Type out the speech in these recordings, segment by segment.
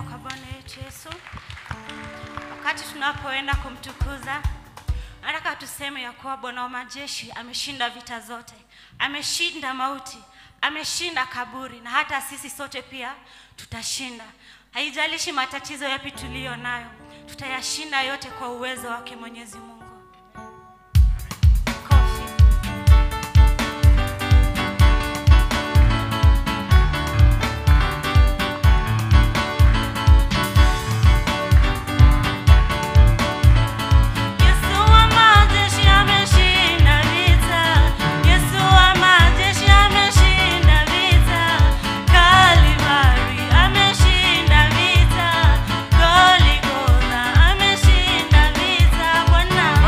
kwa Bwana yetu Yesu. Wakati tunapoenda kumtukuza, nataka tuseme ya kuwa Bwana wa majeshi ameshinda vita zote, ameshinda mauti, ameshinda kaburi, na hata sisi sote pia tutashinda. Haijalishi matatizo yapi tuliyo nayo, tutayashinda yote kwa uwezo wake Mwenyezi Mungu. Kofi. Yesu wa majeshi ameshinda vita. Yesu wa majeshi ameshinda vita. Kalvari ameshinda vita. Golgotha ameshinda vita. Bwana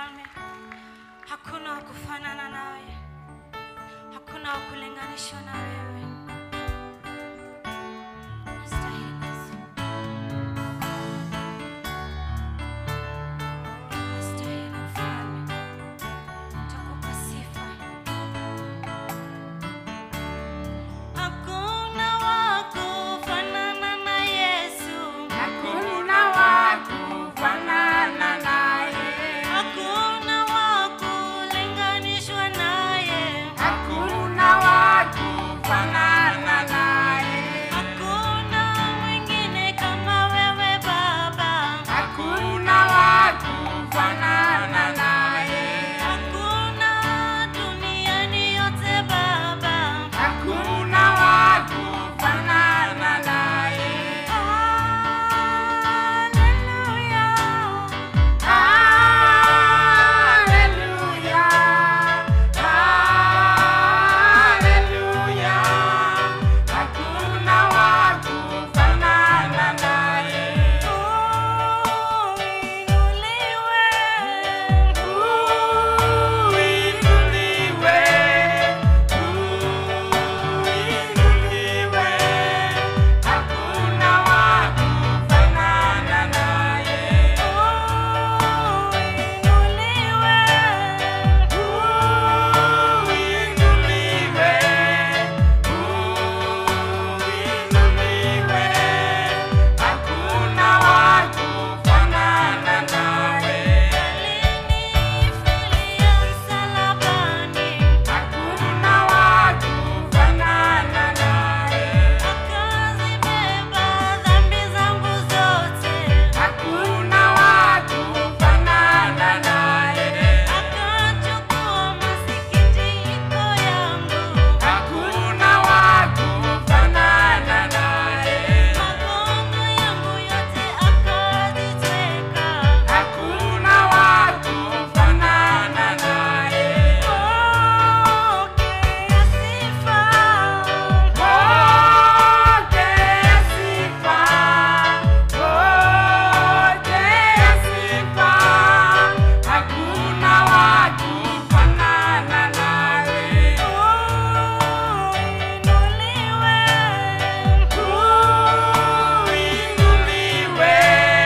mfalme, hakuna wa kufanana nawe, hakuna wa kulinganishwa na wewe. Unastahili Yesu. Unastahili mfalme, tutakupa sifa. Hakuna wa kufanana na Yesu. Hakuna wa kufanana naye. Hakuna wa kulinganishwa naye. Hakuna wa kufanana naye. Hakuna mwingine kama wewe Baba. Hakuna wa kufanana naye. Hakuna duniani yote Baba. Hakuna wa kufanana naye. Haleluya. Haleluya. Haleluya. Hakuna wa kufanana naye. Uinuliwe. Uinuliwe, uinuliwe, hakuna wa kufanana naye. Uinuliwe. Uinuliwe, uinuliwe, hakuna wa kufanana nawe. Alinifilia msalabani. Hakuna wa kufanana naye. Akazibeba dhambi zangu zote. Hakuna wa kufanana naye. Akachukua masikitiko yangu. Hakuna wa kufanana naye. Magongo yangu yote akazitweka. Hakuna wa kufanana naye. Pokea sifa. Pokea sifa, pokea sifa. Hakuna wa kufanana nawe. Uinuliwe. Uinuliwe,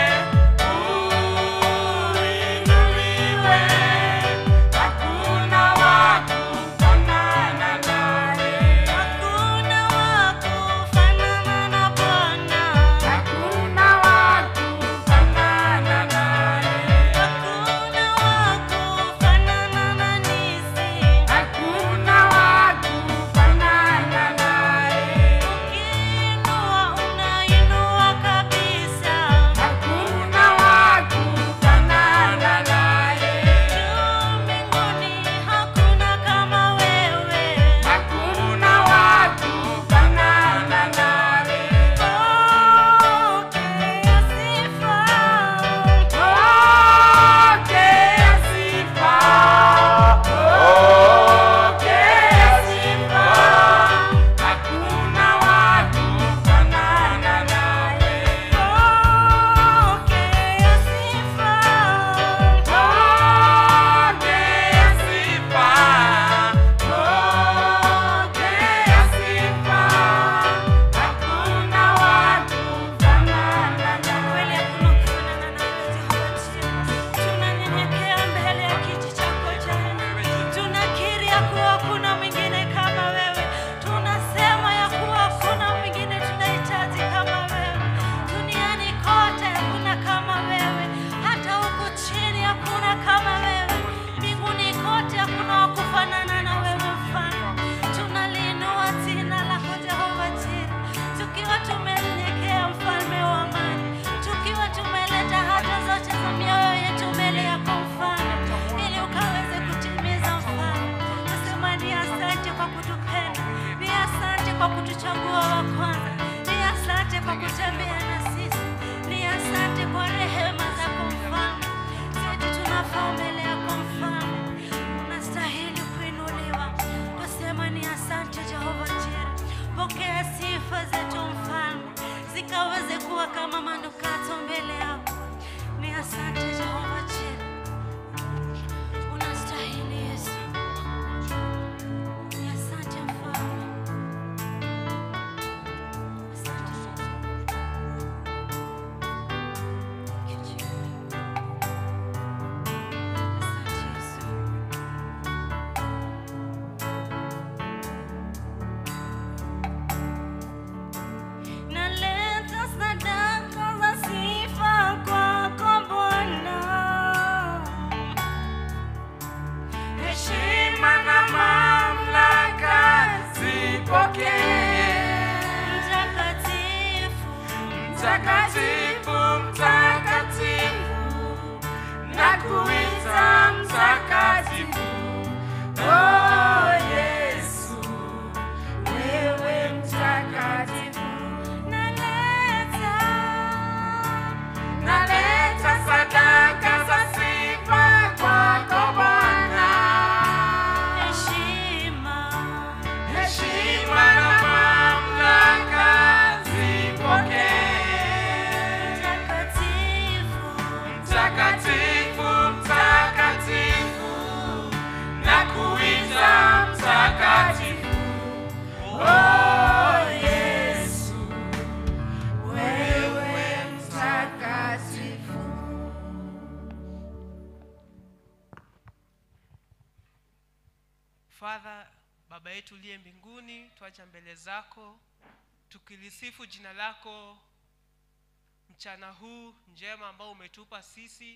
uinuliwe, hakuna wa kufanana nawe. Hakuna wa kufanana na Bwana. Hakuna wa kufanana naye. Hakuna wa kufanana na Nisi. Hakuna wa kufanana naye. Ukiinua unainua kabisa. Hakuna wa kufanana naye. Juu mbinguni hakuna kama wewe. Hakuna wa kufanana nawe. Pokea sifa. Pokea sifa, pokea sifa, hakuna wa kufanana nawe. Pokea sifa. Pokea sifa, pokea sifa, hakuna wa kufanana Kweli nawe. hakuna kufanana na wewe Jehova Jireh. Tunanyenyekea mbele ya kiti chako cha rehema. Tunakiri ya kuwa hakuna mwingine kama wewe. Tunasema ya kuwa hakuna mwingine tunahitaji kama wewe. Duniani kote hakuna kama wewe. Hata huku chini hakuna kama wewe. Mbinguni kote hakuna wa kufanana na wewe mfalme. Tunaliinua jina lako Jehova Jireh. Tukiwa tumenyenyekea mfalme wa amani. Tukiwa tumeleta haja zote za mioyo yetu mbele yako mfalme. Ili ukaweze kutimiza mfalme. Nasema ni asante kwa kutupenda. Ni asante kwa kutuchagua wa kwanza. Ni asante kwa kutembea na sisi. Ni asante kwa rehema zako mfalme. Sisi tunafaa mbele yako mfalme. Unastahili kuinuliwa. Twasema ni asante Jehova Jireh. Pokea sifa zetu mfalme, zikaweze kuwa kama manukato mbele yako. Ni asante Jehova Jireh. Father, Baba yetu uliye mbinguni, twaja mbele zako tukilisifu jina lako mchana huu njema ambao umetupa sisi.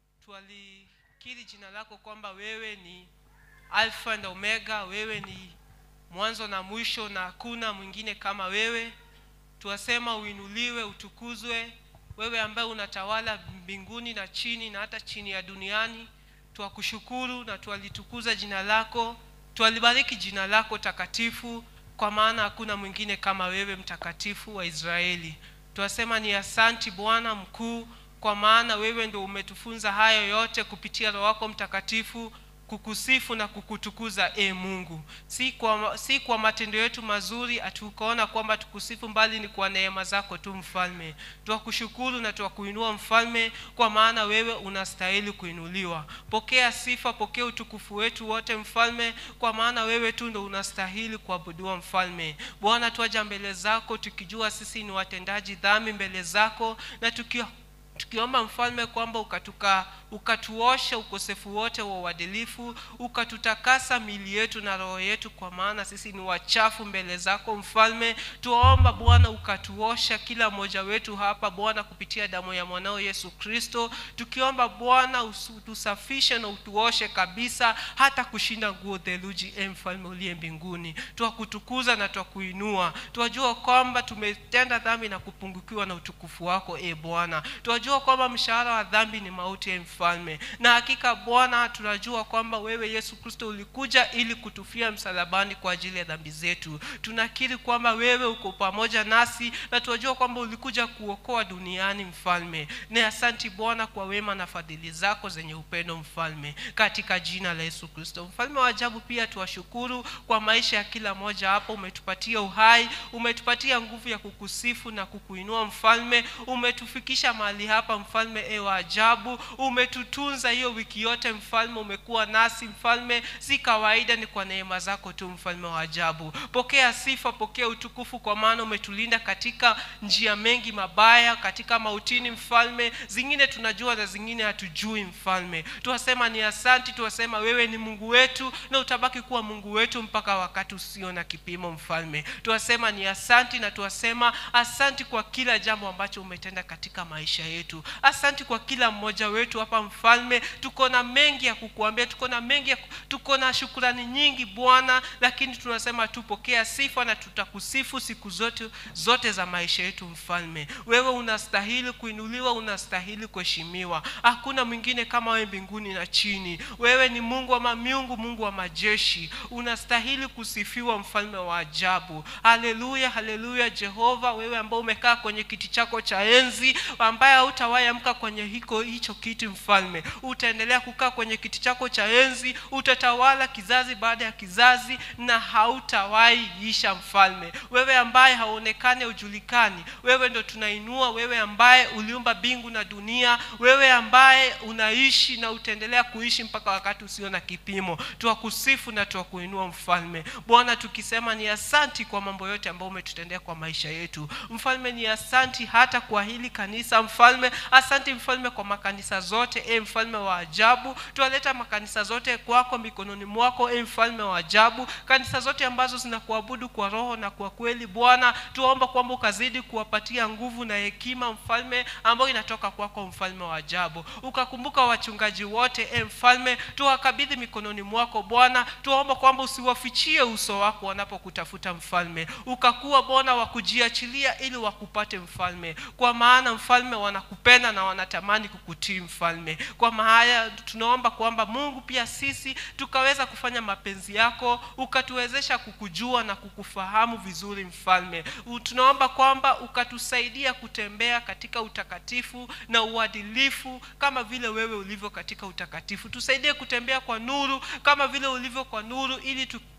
Twalikiri jina lako kwamba wewe ni Alfa na Omega, wewe ni mwanzo na mwisho, na hakuna mwingine kama wewe. Tuwasema uinuliwe, utukuzwe, wewe ambaye unatawala mbinguni na chini na hata chini ya duniani. Twakushukuru na twalitukuza jina lako, twalibariki jina lako takatifu, kwa maana hakuna mwingine kama wewe, mtakatifu wa Israeli. Twasema ni asanti Bwana mkuu, kwa maana wewe ndio umetufunza hayo yote kupitia Roho wako Mtakatifu kukusifu na kukutukuza e Mungu. Si kwa, si kwa matendo yetu mazuri hatukaona kwamba tukusifu, mbali ni kwa neema zako tu Mfalme. Twakushukuru na twakuinua Mfalme, kwa maana wewe unastahili kuinuliwa. Pokea sifa, pokea utukufu wetu wote Mfalme, kwa maana wewe tu ndo unastahili kuabudiwa Mfalme. Bwana, twaja mbele zako tukijua sisi ni watendaji dhambi mbele zako na tukiwa tukiomba mfalme kwamba ukatuka ukatuosha ukosefu wote wa uadilifu ukatutakasa mili yetu na roho yetu kwa maana sisi ni wachafu mbele zako mfalme tuomba bwana ukatuosha kila mmoja wetu hapa bwana kupitia damu ya mwanao yesu kristo tukiomba bwana usu- utusafishe na utuoshe kabisa hata kushinda nguo theluji e mfalme uliye mbinguni twakutukuza na twakuinua twajua kwamba tumetenda dhambi na kupungukiwa na utukufu wako e bwana twajua kwamba mshahara wa dhambi ni mauti e mfalme na hakika bwana tunajua kwamba wewe yesu kristo ulikuja ili kutufia msalabani kwa ajili ya dhambi zetu tunakiri kwamba wewe uko pamoja nasi na tunajua kwamba ulikuja kuokoa duniani mfalme na asanti bwana kwa wema na fadhili zako zenye upendo mfalme katika jina la yesu kristo mfalme wa ajabu pia tuwashukuru kwa maisha ya kila mmoja hapo umetupatia uhai umetupatia nguvu ya kukusifu na kukuinua mfalme umetufikisha mahali hapa mfalme e wa ajabu umetutunza hiyo wiki yote mfalme umekuwa nasi mfalme si kawaida ni kwa neema zako tu mfalme wa ajabu pokea sifa pokea utukufu kwa maana umetulinda katika njia mengi mabaya katika mautini mfalme zingine tunajua na zingine hatujui mfalme tuwasema ni asanti tuwasema wewe ni mungu wetu na utabaki kuwa mungu wetu mpaka wakati usio na kipimo mfalme tuwasema ni asanti na tuwasema asanti kwa kila jambo ambacho umetenda katika maisha yetu asanti kwa kila mmoja wetu hapa mfalme tuko na mengi ya kukuambia tuko na mengi ya, ku- tuko na shukurani nyingi bwana lakini tunasema tupokea sifa na tutakusifu siku zote zote za maisha yetu mfalme wewe unastahili kuinuliwa unastahili kuheshimiwa hakuna mwingine kama wewe mbinguni na chini wewe ni mungu wa mamiungu mungu wa majeshi unastahili kusifiwa mfalme wa ajabu haleluya haleluya jehova wewe ambao umekaa kwenye kiti chako cha enzi ambaye hautawahi amka kwenye hiko hicho kiti mfalme utaendelea kukaa kwenye kiti chako cha enzi utatawala kizazi baada ya kizazi na hautawahi isha mfalme wewe ambaye haonekani ujulikani wewe ndo tunainua wewe ambaye uliumba mbingu na dunia wewe ambaye unaishi na utaendelea kuishi mpaka wakati usio na kipimo tuwakusifu na tuwakuinua mfalme bwana tukisema ni asanti kwa mambo yote ambayo umetutendea kwa maisha yetu mfalme ni asanti hata kwa hili kanisa mfalme asanti mfalme kwa makanisa zote e mfalme wa ajabu tuwaleta makanisa zote kwako mikononi mwako e mfalme wa ajabu kanisa zote ambazo zinakuabudu kwa roho na kwa kweli bwana tuomba kwamba ukazidi kuwapatia nguvu na hekima mfalme ambayo inatoka kwako mfalme wa ajabu ukakumbuka wachungaji wote e mfalme tuwakabidhi mikononi mwako bwana tuomba kwamba usiwafichie uso wako wanapokutafuta mfalme ukakuwa bwana wa kujiachilia ili wakupate mfalme kwa maana mfalme wanakupenda na wanatamani kukutii mfalme kwa mahaya tunaomba kwamba mungu pia sisi tukaweza kufanya mapenzi yako ukatuwezesha kukujua na kukufahamu vizuri mfalme U- tunaomba kwamba ukatusaidia kutembea katika utakatifu na uadilifu kama vile wewe ulivyo katika utakatifu tusaidie kutembea kwa nuru kama vile ulivyo kwa nuru ili tu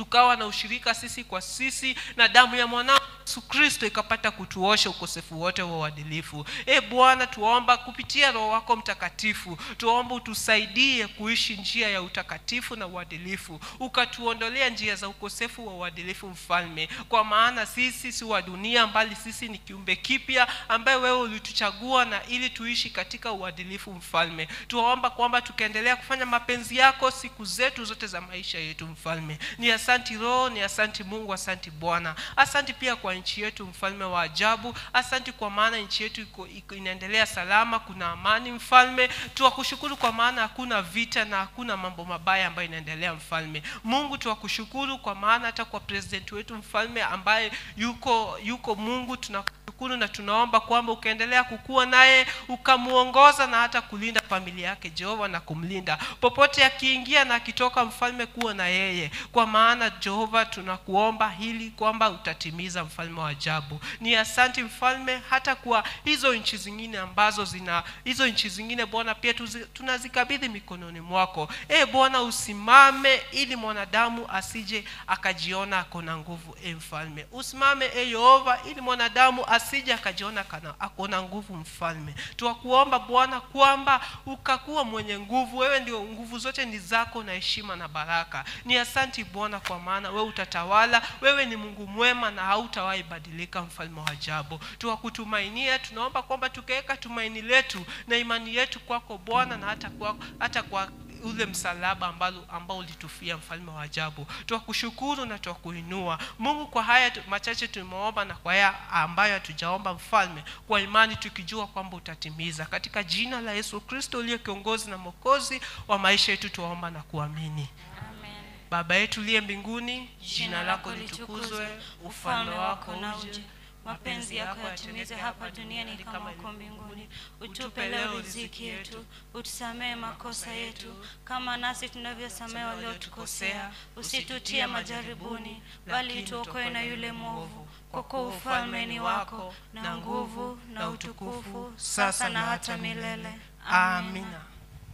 tukawa na ushirika sisi kwa sisi na damu ya mwanao yesu kristo ikapata kutuosha ukosefu wote wa uadilifu e bwana tuomba kupitia roho wako mtakatifu tuomba utusaidie kuishi njia ya utakatifu na uadilifu ukatuondolea njia za ukosefu wa uadilifu mfalme kwa maana sisi si wa dunia mbali sisi ni kiumbe kipya ambaye wewe ulituchagua na ili tuishi katika uadilifu mfalme tuomba kwamba tukiendelea kufanya mapenzi yako siku zetu zote za maisha yetu mfalme ni asanti roho ni asanti mungu asanti bwana asanti pia kwa nchi yetu mfalme wa ajabu asanti kwa maana nchi yetu iko, iko inaendelea salama kuna amani mfalme tuwakushukuru kwa maana hakuna vita na hakuna mambo mabaya ambayo inaendelea mfalme mungu tuwakushukuru kwa maana hata kwa president wetu mfalme ambaye yuko yuko mungu tunakushukuru na tunaomba kwamba ukaendelea kukua naye ukamuongoza na hata kulinda familia yake jehova na kumlinda popote akiingia na akitoka mfalme kuwa na yeye kwa maana jehova tunakuomba hili kwamba utatimiza mfalme wa ajabu ni asanti mfalme hata kwa hizo nchi zingine ambazo zina hizo nchi zingine bwana pia tuzi, tunazikabidhi mikononi mwako e bwana usimame ili mwanadamu asije akajiona ako na nguvu e mfalme usimame e yehova ili mwanadamu asije akajiona kana ako na nguvu mfalme tuwakuomba bwana kwamba ukakuwa mwenye nguvu wewe ndio nguvu zote ni zako na heshima na baraka ni asanti bwana kwa maana wewe utatawala wewe ni mungu mwema na hautawahi badilika mfalme wa ajabu tuwakutumainia tunaomba kwamba tukiweka tumaini letu na imani yetu kwako bwana na hata kwa, hata kwa ule msalaba ambalo ambao ulitufia mfalme wa ajabu twakushukuru na twakuinua mungu kwa haya tu- machache tumeomba na kwa haya ambayo hatujaomba mfalme kwa imani tukijua kwamba utatimiza katika jina la yesu kristo uliye kiongozi na mwokozi wa maisha yetu tuwaomba na kuamini Amen. baba yetu uliye mbinguni jina lako litukuzwe ufalme wako na uje uje mapenzi yako yatimize hapa duniani kama huko mbinguni utupe leo riziki yetu utusamehe makosa yetu kama nasi tunavyosamehe waliotukosea usitutie majaribuni bali tuokoe na yule mwovu kwa kuwa ufalme ni wako na nguvu na utukufu sasa na hata milele amina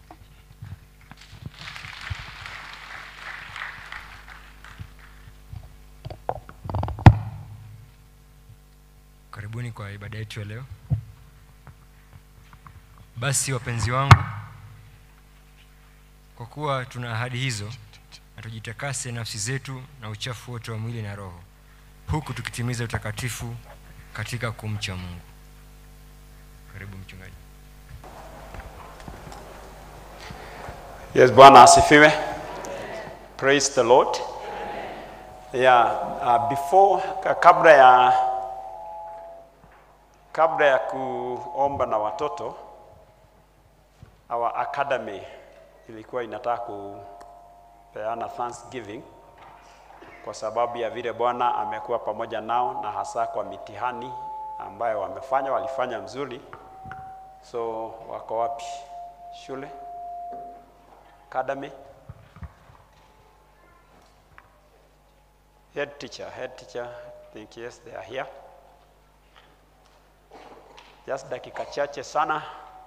karibuni kwa ibada yetu ya leo basi wapenzi wangu kwa kuwa tuna ahadi hizo na tujitakase nafsi zetu na uchafu wote wa mwili na roho huku tukitimiza utakatifu katika kumcha mungu karibu mchungaji Yes, Bwana asifiwe. Praise the Lord. Yeah, uh, before ka- kabla ya kabla ya kuomba na watoto our academy ilikuwa inataka kupeana thanksgiving kwa sababu ya vile Bwana amekuwa pamoja nao na hasa kwa mitihani ambayo wamefanya, walifanya mzuri. So wako wapi? Shule? academy head teacher head teacher I think yes they are here just dakika chache sana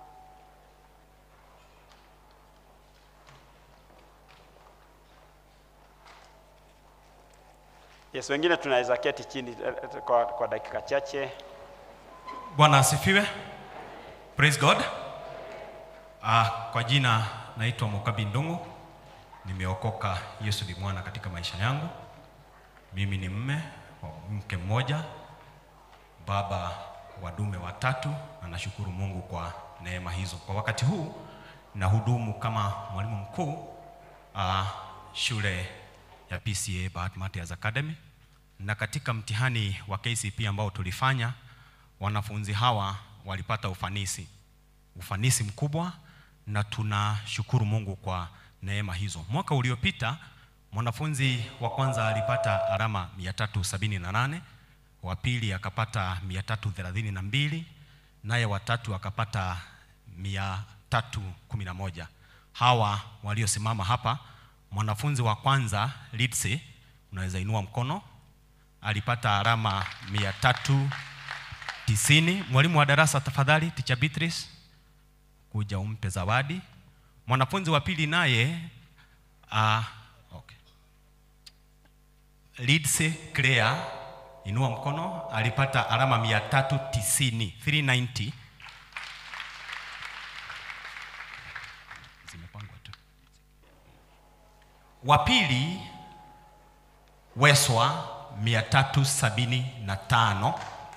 yes wengine tunaweza keti chini eh, eh, kwa, kwa dakika chache bwana asifiwe praise god uh, kwa jina naitwa mokabi ndungu nimeokoka yesu ni mwana katika maisha yangu mimi ni mme wa mke mmoja baba wa dume watatu na nashukuru mungu kwa neema hizo kwa wakati huu nahudumu kama mwalimu mkuu uh, shule ya pca Bahati Matias academy na katika mtihani wa kcp ambao tulifanya wanafunzi hawa walipata ufanisi ufanisi mkubwa na tunashukuru mungu kwa neema hizo mwaka uliopita mwanafunzi wa kwanza alipata alama 378 wa pili akapata 332 naye watatu akapata 311 hawa waliosimama hapa mwanafunzi wa kwanza Lidse, unaweza inua mkono alipata alama 390 mwalimu wa darasa tafadhali teacher Beatrice kuja umpe zawadi mwanafunzi wa pili naye uh, okay. Lidse Claire, inua mkono, alipata alama 390, 390. Zimepangwa tu. Wa pili Weswa 375.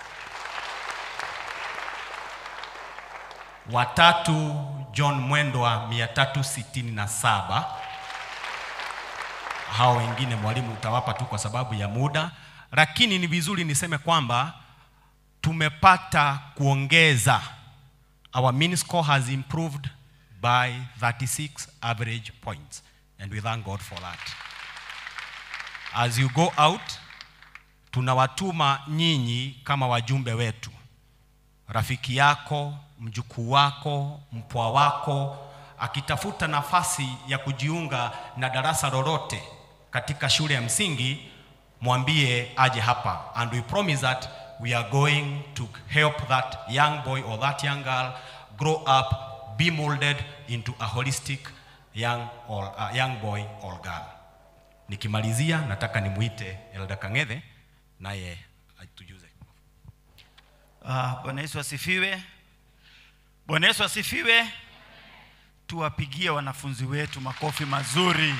Watatu John Mwendwa 367 hao wengine mwalimu utawapa tu kwa sababu ya muda, lakini ni vizuri niseme kwamba tumepata kuongeza, our mean score has improved by 36 average points and we thank God for that. As you go out, tunawatuma nyinyi kama wajumbe wetu, rafiki yako, mjukuu wako, mpwa wako akitafuta nafasi ya kujiunga na darasa lolote katika shule ya msingi, mwambie aje hapa, and we promise that we are going to help that young boy or that young girl grow up, be molded into a holistic young, or, uh, young boy or girl. Nikimalizia nataka nimuite Elda Kang'ethe naye atujuze. Ah, Bwana Yesu asifiwe. Bwana Yesu asifiwe. Tuwapigie wanafunzi wetu makofi mazuri.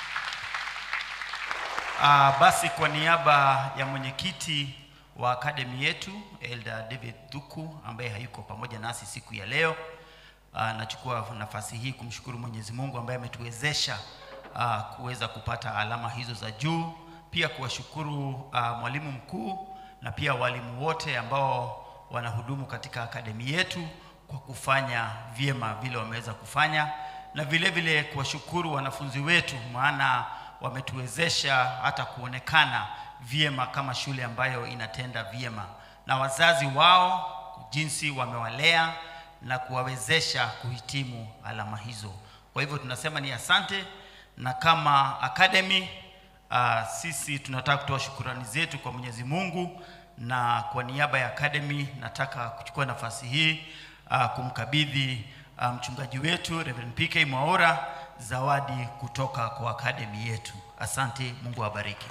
Ah, basi kwa niaba ya mwenyekiti wa akademi yetu Elda David Dhuku ambaye hayuko pamoja nasi siku ya leo, ah, nachukua nafasi hii kumshukuru Mwenyezi Mungu ambaye ametuwezesha ah, kuweza kupata alama hizo za juu, pia kuwashukuru ah, mwalimu mkuu na pia walimu wote ambao wanahudumu katika akademi yetu kwa kufanya vyema vile wameweza kufanya, na vile vile kuwashukuru wanafunzi wetu, maana wametuwezesha hata kuonekana vyema kama shule ambayo inatenda vyema, na wazazi wao jinsi wamewalea na kuwawezesha kuhitimu alama hizo. Kwa hivyo tunasema ni asante, na kama academy uh, sisi tunataka kutoa shukurani zetu kwa Mwenyezi Mungu, na kwa niaba ya academy nataka kuchukua nafasi hii uh, kumkabidhi uh, mchungaji wetu Reverend PK Mwaora zawadi kutoka kwa academy yetu. Asante, Mungu awabariki.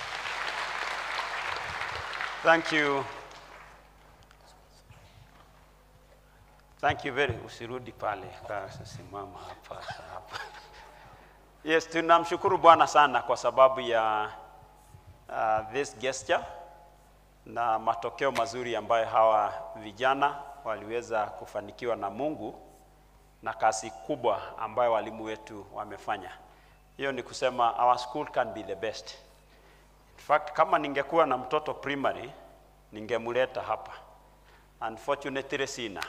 Thank you. Thank you very, usirudi pale, kaa simama hapa hapa. Yes, tunamshukuru Bwana sana kwa sababu ya uh, this gesture na matokeo mazuri ambayo hawa vijana waliweza kufanikiwa na Mungu na kazi kubwa ambayo walimu wetu wamefanya. Hiyo ni kusema our school can be the best. In fact, kama ningekuwa na mtoto primary ningemleta hapa. Unfortunately sina.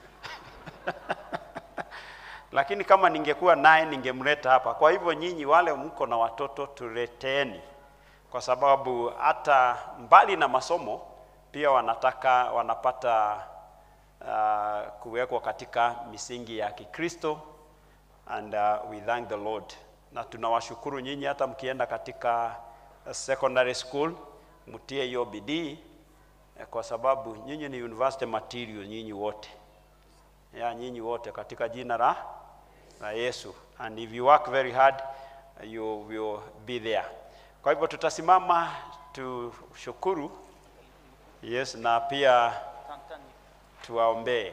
Lakini kama ningekuwa naye ningemleta hapa. Kwa hivyo nyinyi wale mko na watoto tuleteeni, kwa sababu hata mbali na masomo pia wanataka wanapata uh, kuwekwa katika misingi ya Kikristo and uh, we thank the Lord, na tunawashukuru nyinyi hata mkienda katika uh, secondary school mtie hiyo bidii eh, kwa sababu nyinyi ni university material nyinyi wote ya nyinyi wote katika jina la la Yesu and if you work very hard you will be there. Kwa hivyo tutasimama tushukuru yes, na pia tuwaombee.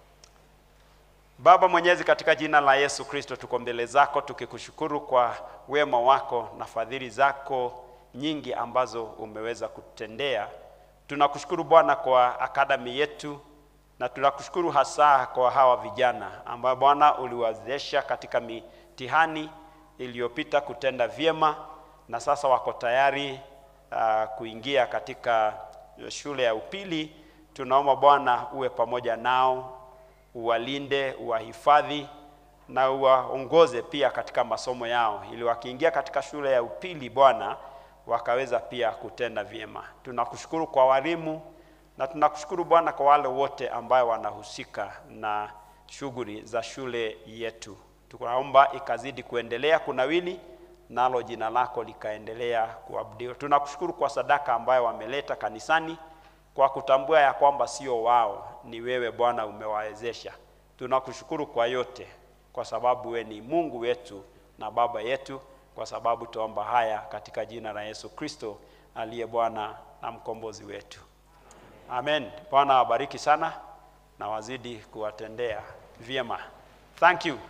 Baba Mwenyezi, katika jina la Yesu Kristo, tuko mbele zako tukikushukuru kwa wema wako na fadhili zako nyingi ambazo umeweza kutendea. Tunakushukuru Bwana kwa akademi yetu na tunakushukuru hasa kwa hawa vijana ambao Bwana uliwawezesha katika mitihani iliyopita kutenda vyema na sasa wako tayari uh, kuingia katika shule ya upili. Tunaomba Bwana uwe pamoja nao, uwalinde, uwahifadhi na uwaongoze pia katika masomo yao, ili wakiingia katika shule ya upili Bwana wakaweza pia kutenda vyema. Tunakushukuru kwa walimu na tunakushukuru Bwana kwa wale wote ambao wanahusika na shughuli za shule yetu. Tunaomba ikazidi kuendelea kunawili, nalo jina lako likaendelea kuabudiwa. Tunakushukuru kwa sadaka ambayo wameleta kanisani, kwa kutambua ya kwamba sio wao, ni wewe Bwana umewawezesha. Tunakushukuru kwa yote, kwa sababu we ni Mungu wetu na Baba yetu, kwa sababu tuomba haya katika jina la Yesu Kristo aliye Bwana na mkombozi wetu. Amen. Bwana awabariki sana na wazidi kuwatendea vyema. Thank you.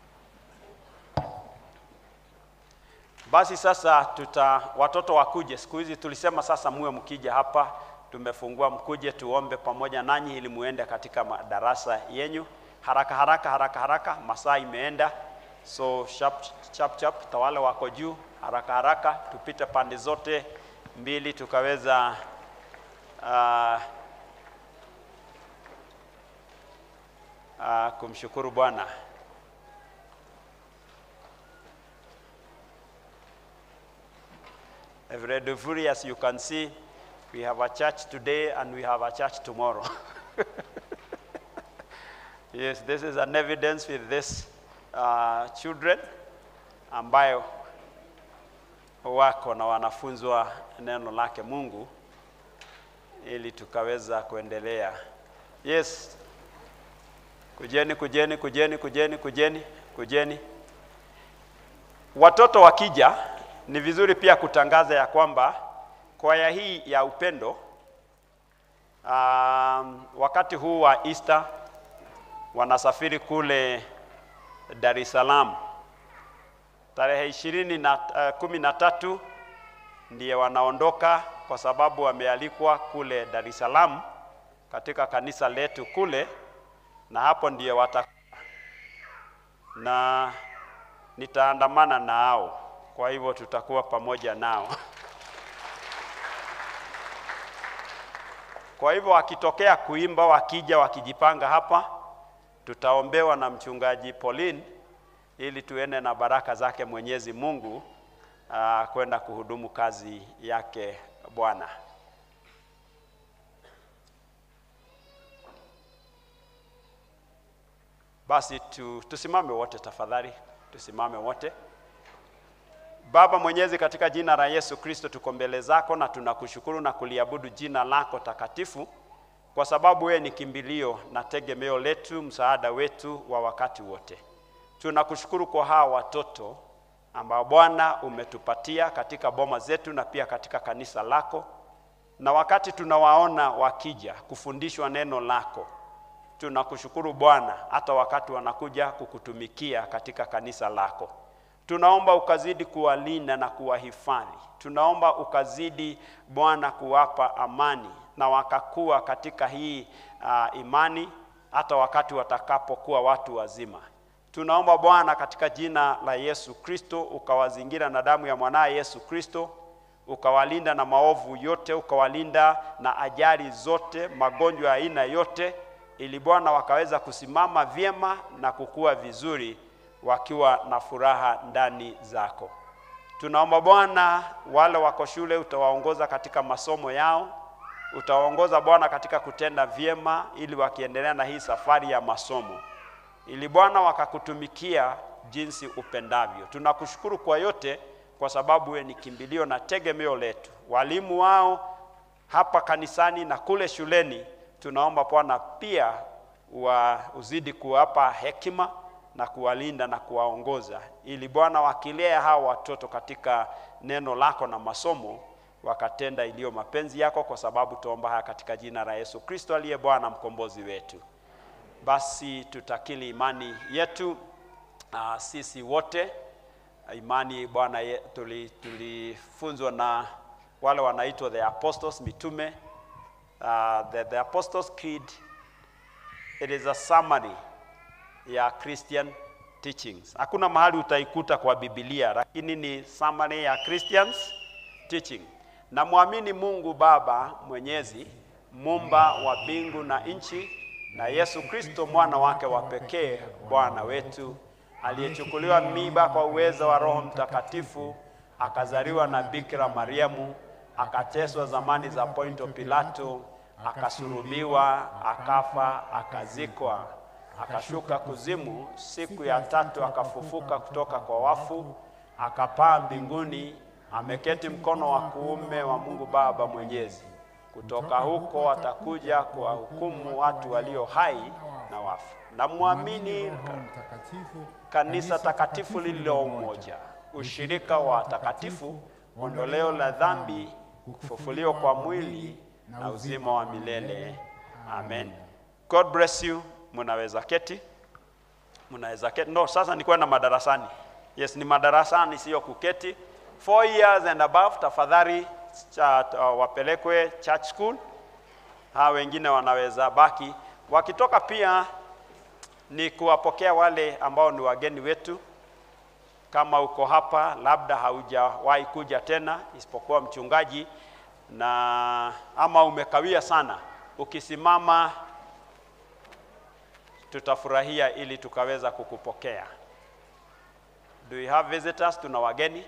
Basi sasa tuta watoto wakuje. Siku hizi tulisema sasa muwe mkija hapa, tumefungua mkuje tuombe pamoja nanyi ili muende katika madarasa yenyu haraka haraka haraka haraka, masaa imeenda, so sharp chap chap, tawale wako juu, haraka haraka, tupite pande zote mbili tukaweza uh, uh, kumshukuru Bwana. Every Devuri, as you can see, we have a church today and we have a church tomorrow. yes, this is an evidence with these uh, children ambayo wako na wanafunzwa neno lake Mungu ili tukaweza kuendelea. Yes, kujeni, kujeni, kujeni, kujeni, kujeni, kujeni. Watoto wakija, ni vizuri pia kutangaza ya kwamba kwaya hii ya upendo um, wakati huu wa Easter wanasafiri kule Dar es Salaam tarehe ishirini na uh, kumi na tatu ndiye wanaondoka kwa sababu wamealikwa kule Dar es Salaam katika kanisa letu kule, na hapo ndiye wata na nitaandamana nao, kwa hivyo tutakuwa pamoja nao. Kwa hivyo wakitokea kuimba, wakija, wakijipanga hapa, tutaombewa na mchungaji Pauline ili tuende na baraka zake Mwenyezi Mungu uh, kwenda kuhudumu kazi yake Bwana. Basi tu, tusimame wote tafadhali, tusimame wote. Baba Mwenyezi, katika jina la Yesu Kristo tuko mbele zako na tunakushukuru na kuliabudu jina lako takatifu, kwa sababu wewe ni kimbilio na tegemeo letu, msaada wetu wa wakati wote. Tunakushukuru kwa hawa watoto ambao Bwana umetupatia katika boma zetu na pia katika kanisa lako, na wakati tunawaona wakija kufundishwa neno lako, tunakushukuru Bwana, hata wakati wanakuja kukutumikia katika kanisa lako. Tunaomba ukazidi kuwalinda na kuwahifadhi. Tunaomba ukazidi Bwana kuwapa amani na wakakuwa katika hii uh, imani hata wakati watakapokuwa watu wazima. Tunaomba Bwana katika jina la Yesu Kristo ukawazingira na damu ya mwanaye Yesu Kristo, ukawalinda na maovu yote, ukawalinda na ajali zote, magonjwa ya aina yote, ili Bwana wakaweza kusimama vyema na kukua vizuri wakiwa na furaha ndani zako. Tunaomba Bwana, wale wako shule utawaongoza katika masomo yao, utawaongoza Bwana katika kutenda vyema, ili wakiendelea na hii safari ya masomo ili Bwana wakakutumikia jinsi upendavyo. Tunakushukuru kwa yote, kwa sababu wewe ni kimbilio na tegemeo letu. Walimu wao hapa kanisani na kule shuleni, tunaomba Bwana pia wa uzidi kuwapa hekima na kuwalinda na kuwaongoza, ili Bwana wakilea hao watoto katika neno lako na masomo, wakatenda iliyo mapenzi yako, kwa sababu tuomba haya katika jina la Yesu Kristo aliye Bwana mkombozi wetu. Basi tutakili imani yetu uh, sisi wote imani Bwana ye- tuli- tulifunzwa na wale wanaitwa the apostles mitume uh, the, the apostles creed it is a summary ya Christian teachings. Hakuna mahali utaikuta kwa Biblia, lakini ni summary ya Christians teaching. Na mwamini Mungu Baba Mwenyezi, muumba wa mbingu na nchi, na Yesu Kristo mwana wake wa pekee, Bwana wetu, aliyechukuliwa mimba kwa uwezo wa Roho Mtakatifu, akazaliwa na Bikira Mariamu, akateswa zamani za Ponto Pilato, akasulubiwa, akafa, akazikwa, akashuka kuzimu, siku ya tatu akafufuka kutoka kwa wafu, akapaa mbinguni, ameketi mkono wa kuume wa Mungu Baba Mwenyezi. Kutoka huko atakuja kuwahukumu watu walio hai na wafu. Namwamini Roho Mtakatifu, kanisa takatifu lililo umoja, ushirika wa watakatifu, ondoleo la dhambi, kufufuliwa kwa mwili na uzima wa milele. Amen. God bless you. Mnaweza keti, mnaweza keti. No, sasa nilikuwa na madarasani. Yes, ni madarasani, sio kuketi. Four years and above, tafadhali cha, uh, wapelekwe church school. Hawa wengine wanaweza baki. Wakitoka pia ni kuwapokea wale ambao ni wageni wetu. Kama uko hapa, labda haujawahi kuja tena isipokuwa mchungaji, na ama umekawia sana, ukisimama tutafurahia ili tukaweza kukupokea. Do you have visitors? Tuna wageni.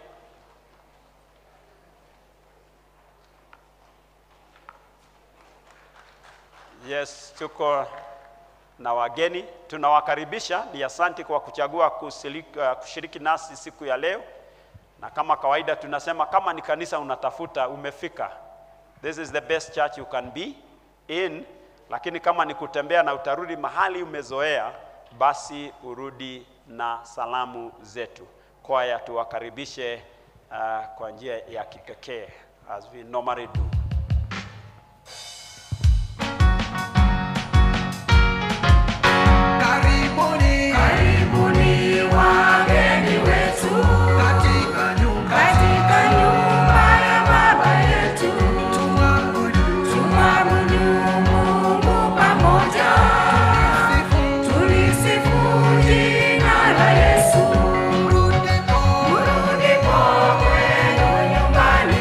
Yes, tuko na wageni, tunawakaribisha. Ni asanti kwa kuchagua kushiriki, uh, kushiriki nasi siku ya leo, na kama kawaida tunasema kama ni kanisa unatafuta, umefika. This is the best church you can be in. Lakini kama ni kutembea na utarudi mahali umezoea, basi urudi na salamu zetu. Kwaya tuwakaribishe uh, kwa njia ya kipekee as we normally do. Karibuni, karibuni wageni wetu katika nyumba, katika nyumba ya baba yetu. Tumwabudu, tumwabudu Mungu pamoja, tulisifu jina la Yesu. Mrudipo, mrudipo kwenu nyumbani,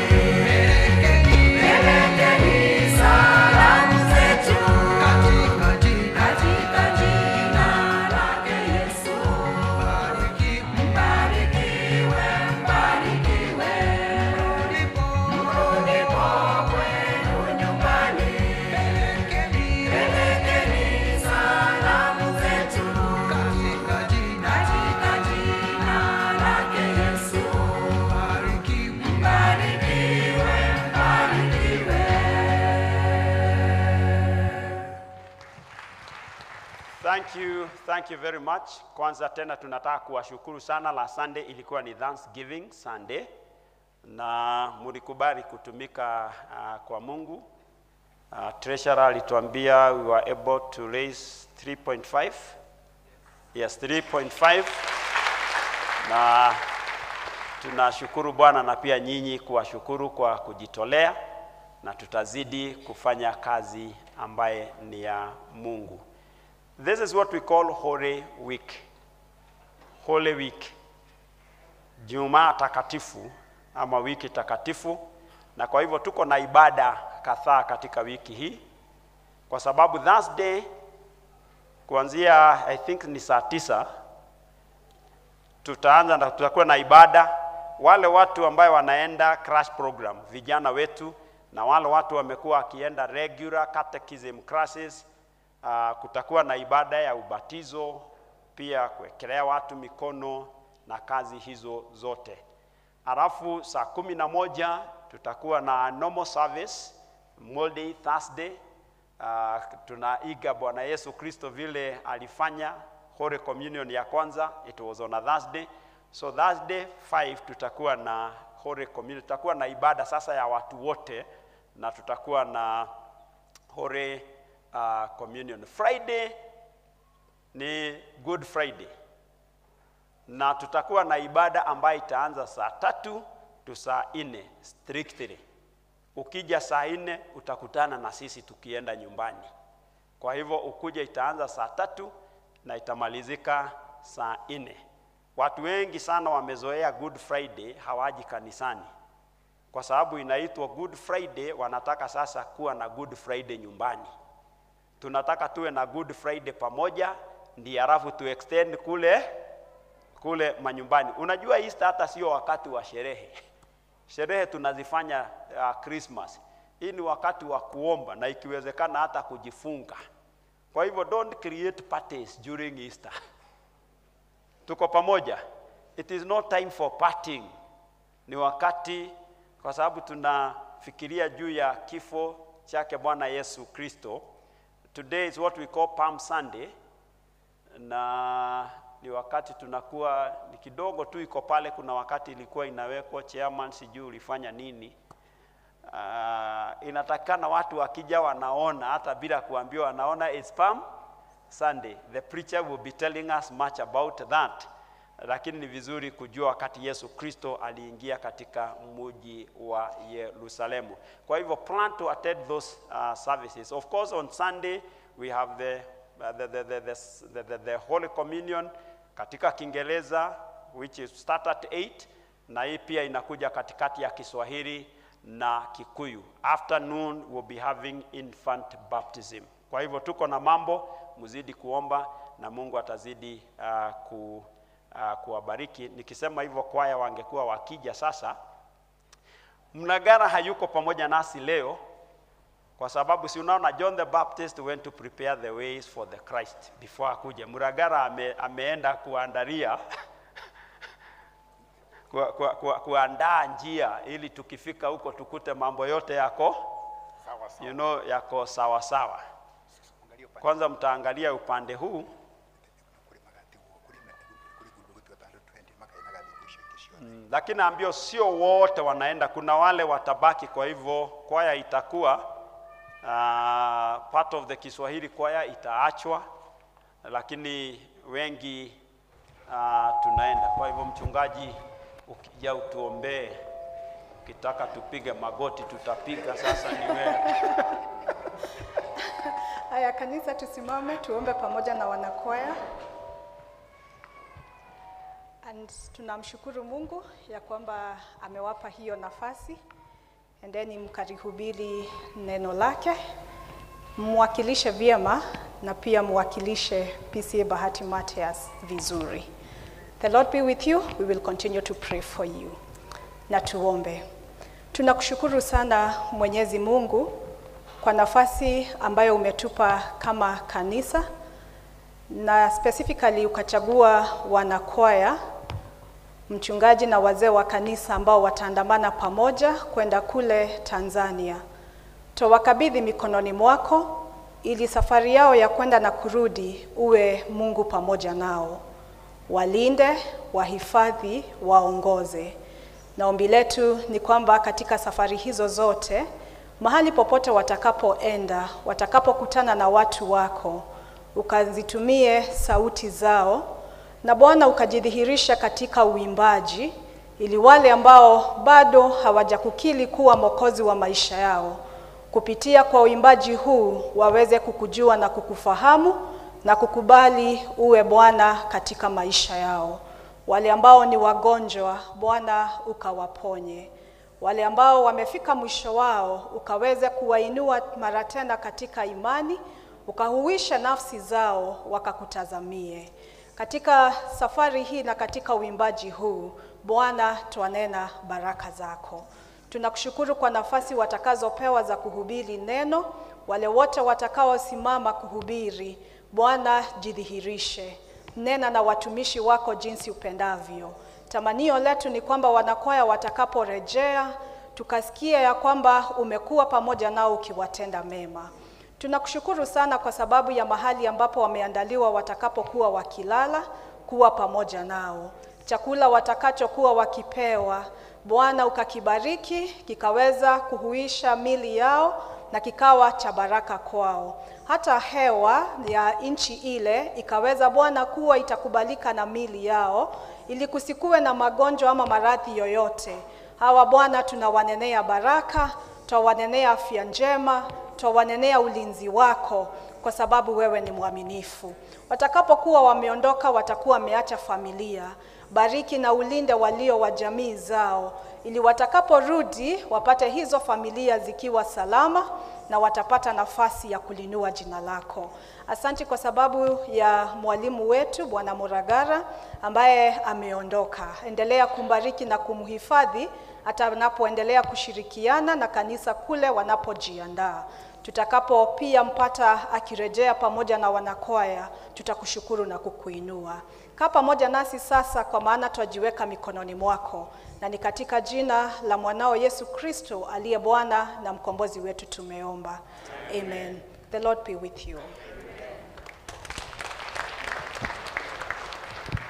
pelekeni salamu zetu katika jina, katika jina lake Yesu. Mbarikiwe, mbarikiwe, mrudipo kwenu nyumbani, pelekeni salamu zetu katika jina, katika jina lake Yesu. Mbarikiwe, mbarikiwe. Thank you, thank you very much. Kwanza tena tunataka kuwashukuru sana. La Sunday ilikuwa ni Thanksgiving Sunday na mlikubali kutumika uh, kwa Mungu. Uh, treasurer alituambia we were able to raise 3.5 yes 3.5 na tunashukuru Bwana na pia nyinyi kuwashukuru kwa kujitolea, na tutazidi kufanya kazi ambaye ni ya Mungu. This is what we call Holy Week. Holy Week. Jumaa takatifu ama wiki takatifu, na kwa hivyo tuko na ibada kadhaa katika wiki hii, kwa sababu Thursday kuanzia I think ni saa tisa tutaanza na tutakuwa na ibada. Wale watu ambayo wanaenda crash program, vijana wetu na wale watu wamekuwa wakienda regular catechism classes, uh, kutakuwa na ibada ya ubatizo, pia kuwekelea watu mikono na kazi hizo zote. Alafu saa kumi na moja tutakuwa na normal service Monday, Thursday. Uh, tunaiga Bwana Yesu Kristo vile alifanya Holy Communion ya kwanza, it was on a Thursday. So Thursday 5 tutakuwa na Holy Communion, tutakuwa na ibada sasa ya watu wote na tutakuwa na Holy uh, Communion. Friday ni Good Friday na tutakuwa na ibada ambayo itaanza saa tatu tu saa nne strictly. Ukija saa nne utakutana na sisi tukienda nyumbani. Kwa hivyo ukuja itaanza saa tatu na itamalizika saa nne. Watu wengi sana wamezoea Good Friday, hawaji kanisani kwa sababu inaitwa Good Friday. Wanataka sasa kuwa na Good Friday nyumbani. Tunataka tuwe na Good Friday pamoja, ndiyo halafu tu extend kule kule manyumbani. Unajua Easter hata sio wakati wa sherehe. Sherehe tunazifanya uh, Christmas. Hii ni wakati wa kuomba na ikiwezekana hata kujifunga. Kwa hivyo don't create parties during Easter. Tuko pamoja. It is not time for partying. Ni wakati kwa sababu tunafikiria juu ya kifo chake Bwana Yesu Kristo. Today is what we call Palm Sunday na ni wakati tunakuwa ni kidogo tu iko pale. Kuna wakati ilikuwa inawekwa chairman, sijui ulifanya nini. Uh, inatakikana watu wakija wanaona hata bila kuambiwa wanaona it's Palm Sunday. The preacher will be telling us much about that, lakini ni vizuri kujua wakati Yesu Kristo aliingia katika mji wa Yerusalemu. Kwa hivyo plan to attend those uh, services. Of course on Sunday we have the, uh, the, the, the, the, the, the, the Holy Communion katika Kiingereza which is start at 8 na hii pia inakuja katikati ya Kiswahili na Kikuyu. Afternoon we'll be having infant baptism. Kwa hivyo tuko na mambo, mzidi kuomba na Mungu atazidi uh, ku, uh, kuwabariki. Nikisema hivyo kwaya wangekuwa wakija sasa. Mnagara hayuko pamoja nasi leo kwa sababu si unaona John the Baptist went to prepare the ways for the Christ before akuje. Muragara ame, ameenda kuandalia ku, ku, ku, kuandaa njia ili tukifika huko tukute mambo yote yako Sawa sawa. you know, yako sawa sawa. Angalia upande Kwanza mtaangalia upande huu kuri magati huo kuri na kuri gudu gudu tando 20 maka ina gali kusho ikishwa. Mm, lakini naambio sio wote wanaenda, kuna wale watabaki. Kwa hivyo kwaya itakuwa uh, part of the Kiswahili kwaya itaachwa, lakini wengi uh, tunaenda. Kwa hivyo mchungaji, ukija utuombee, ukitaka tupige magoti tutapiga. Sasa ni wewe. Haya, kanisa, tusimame tuombe pamoja na wanakwaya. And tunamshukuru Mungu ya kwamba amewapa hiyo nafasi. Endeni mkarihubiri neno lake, mwakilishe vyema na pia mwakilishe PCA Bahati Matias vizuri. The Lord be with you. We will continue to pray for you. Na tuombe. Tunakushukuru sana Mwenyezi Mungu kwa nafasi ambayo umetupa kama kanisa na specifically ukachagua wanakwaya, mchungaji na wazee wa kanisa ambao wataandamana pamoja kwenda kule Tanzania. Tawakabidhi mikononi mwako ili safari yao ya kwenda na kurudi uwe Mungu pamoja nao. Walinde, wahifadhi, waongoze. Na ombi letu ni kwamba katika safari hizo zote, mahali popote watakapoenda, watakapokutana na watu wako, ukazitumie sauti zao, na Bwana ukajidhihirisha katika uimbaji, ili wale ambao bado hawajakukili kuwa mwokozi wa maisha yao, kupitia kwa uimbaji huu waweze kukujua na kukufahamu na kukubali uwe Bwana katika maisha yao. Wale ambao ni wagonjwa, Bwana ukawaponye. Wale ambao wamefika mwisho wao, ukaweze kuwainua mara tena katika imani, ukahuisha nafsi zao wakakutazamie. Katika safari hii na katika uimbaji huu, Bwana twanena baraka zako. Tunakushukuru kwa nafasi watakazopewa za kuhubiri neno, wale wote watakaosimama kuhubiri. Bwana jidhihirishe, nena na watumishi wako jinsi upendavyo. Tamanio letu ni kwamba wanakwaya watakaporejea, tukasikia ya kwamba umekuwa pamoja nao ukiwatenda mema. Tunakushukuru sana kwa sababu ya mahali ambapo wameandaliwa watakapokuwa wakilala, kuwa pamoja nao. Chakula watakachokuwa wakipewa, Bwana ukakibariki, kikaweza kuhuisha mili yao na kikawa cha baraka kwao. Hata hewa ya nchi ile ikaweza Bwana kuwa itakubalika na mili yao, ili kusikuwe na magonjwa ama maradhi yoyote. Hawa Bwana tunawanenea baraka, twawanenea afya njema, twawanenea ulinzi wako kwa sababu wewe ni mwaminifu. Watakapokuwa wameondoka, watakuwa wameacha familia. Bariki na ulinde walio wa jamii zao, ili watakaporudi wapate hizo familia zikiwa salama na watapata nafasi ya kulinua jina lako. Asante kwa sababu ya mwalimu wetu Bwana Muragara ambaye ameondoka. Endelea kumbariki na kumhifadhi hata anapoendelea kushirikiana na kanisa kule wanapojiandaa. Tutakapo pia mpata akirejea pamoja na wanakwaya, tutakushukuru na kukuinua. Kaa pamoja nasi sasa, kwa maana twajiweka mikononi mwako, na ni katika jina la mwanao Yesu Kristo aliye Bwana na mkombozi wetu tumeomba, amen. The Lord be with you.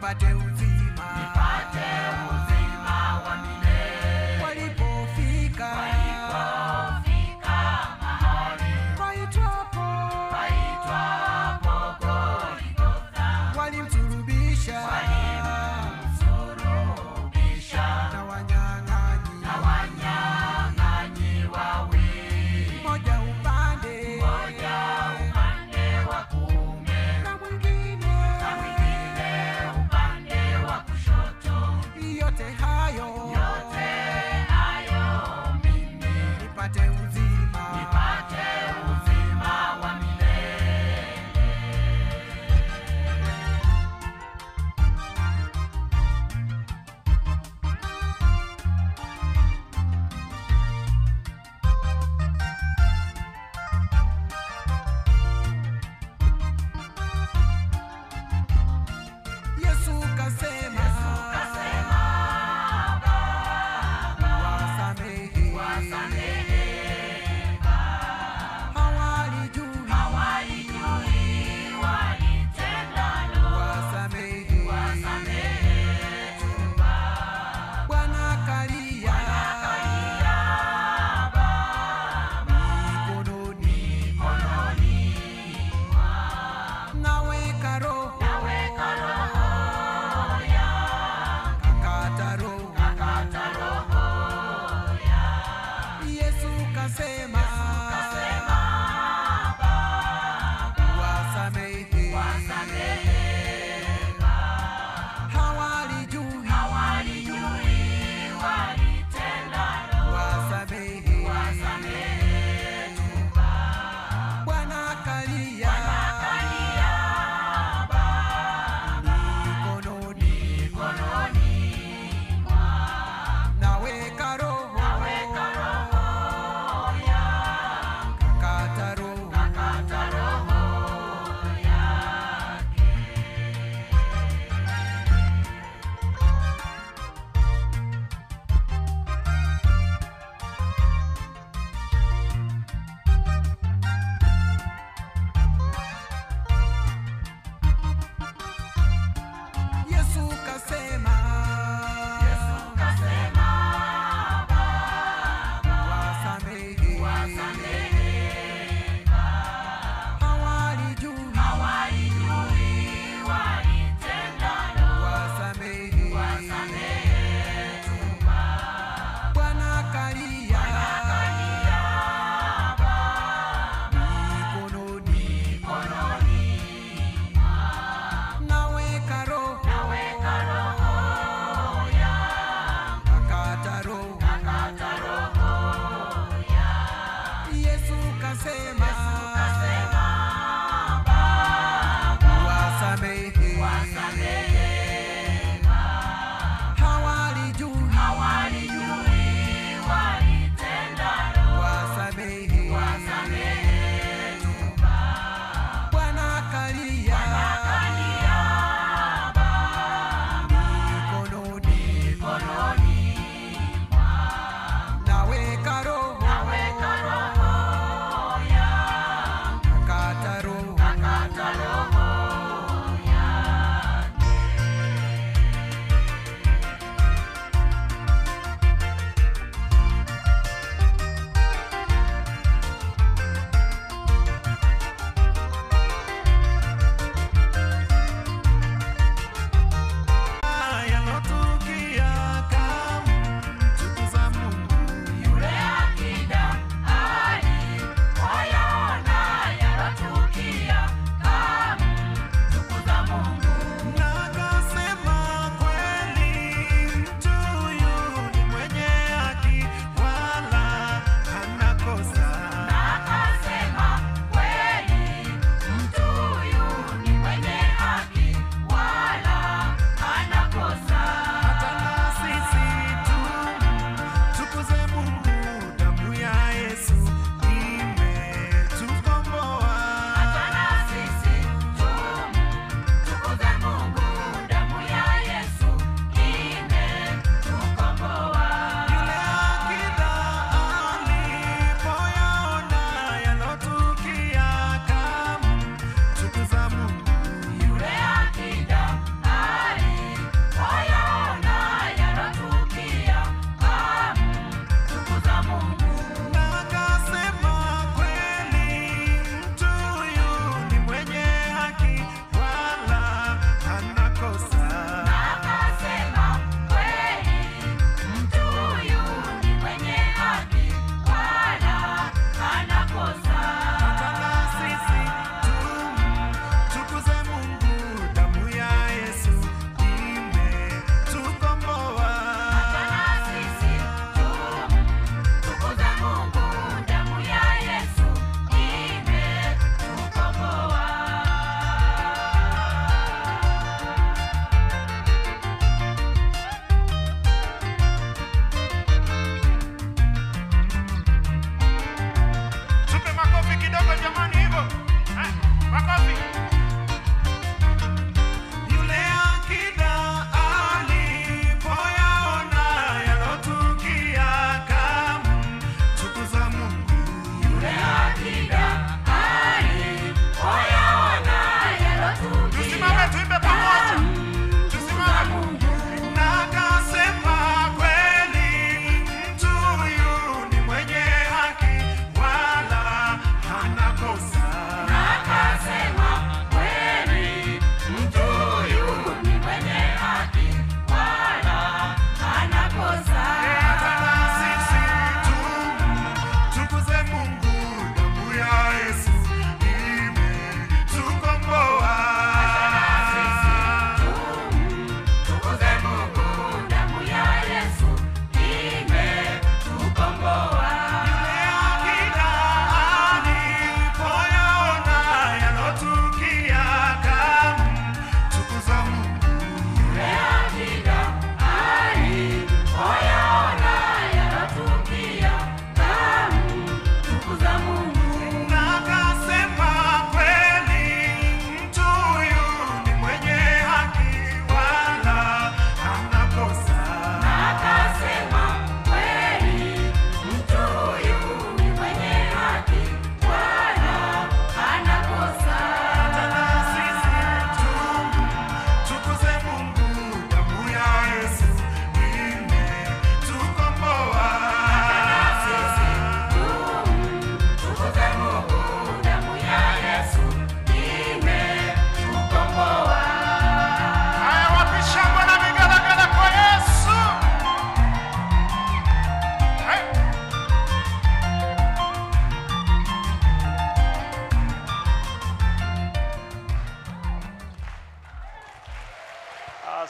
nipate uzima nipate uzima wa milele walipofika walipofika mahali paitwapo paitwapo Golgotha walimsulubisha walimsulubisha na wanyang'anyi na wanyang'anyi wawili mmoja upande mmoja upande wa kuume na mwingine na mwingine upande wa kushoto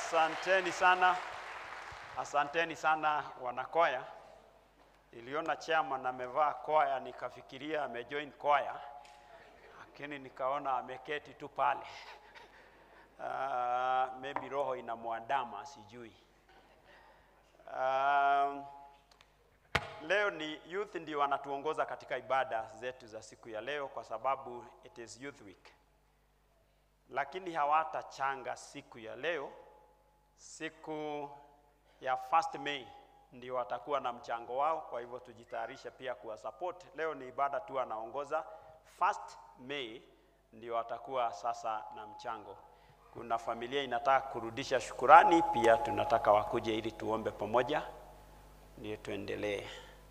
Asanteni sana, asanteni sana wanakwaya. Niliona chairman amevaa kwaya, nikafikiria amejoin kwaya, lakini nikaona ameketi tu pale. Uh, maybe roho inamwandama sijui. Um, leo ni youth ndio wanatuongoza katika ibada zetu za siku ya leo kwa sababu it is youth week, lakini hawatachanga siku ya leo. Siku ya first May ndio watakuwa na mchango wao, kwa hivyo tujitayarishe pia kuwa support. Leo ni ibada tu anaongoza. First May ndio watakuwa sasa na mchango. Kuna familia inataka kurudisha shukurani, pia tunataka wakuje ili tuombe pamoja, ndio tuendelee.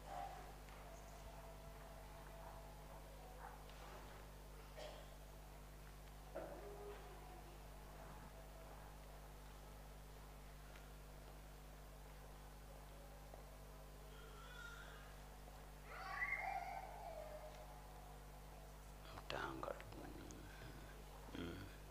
Mtanga. Mm.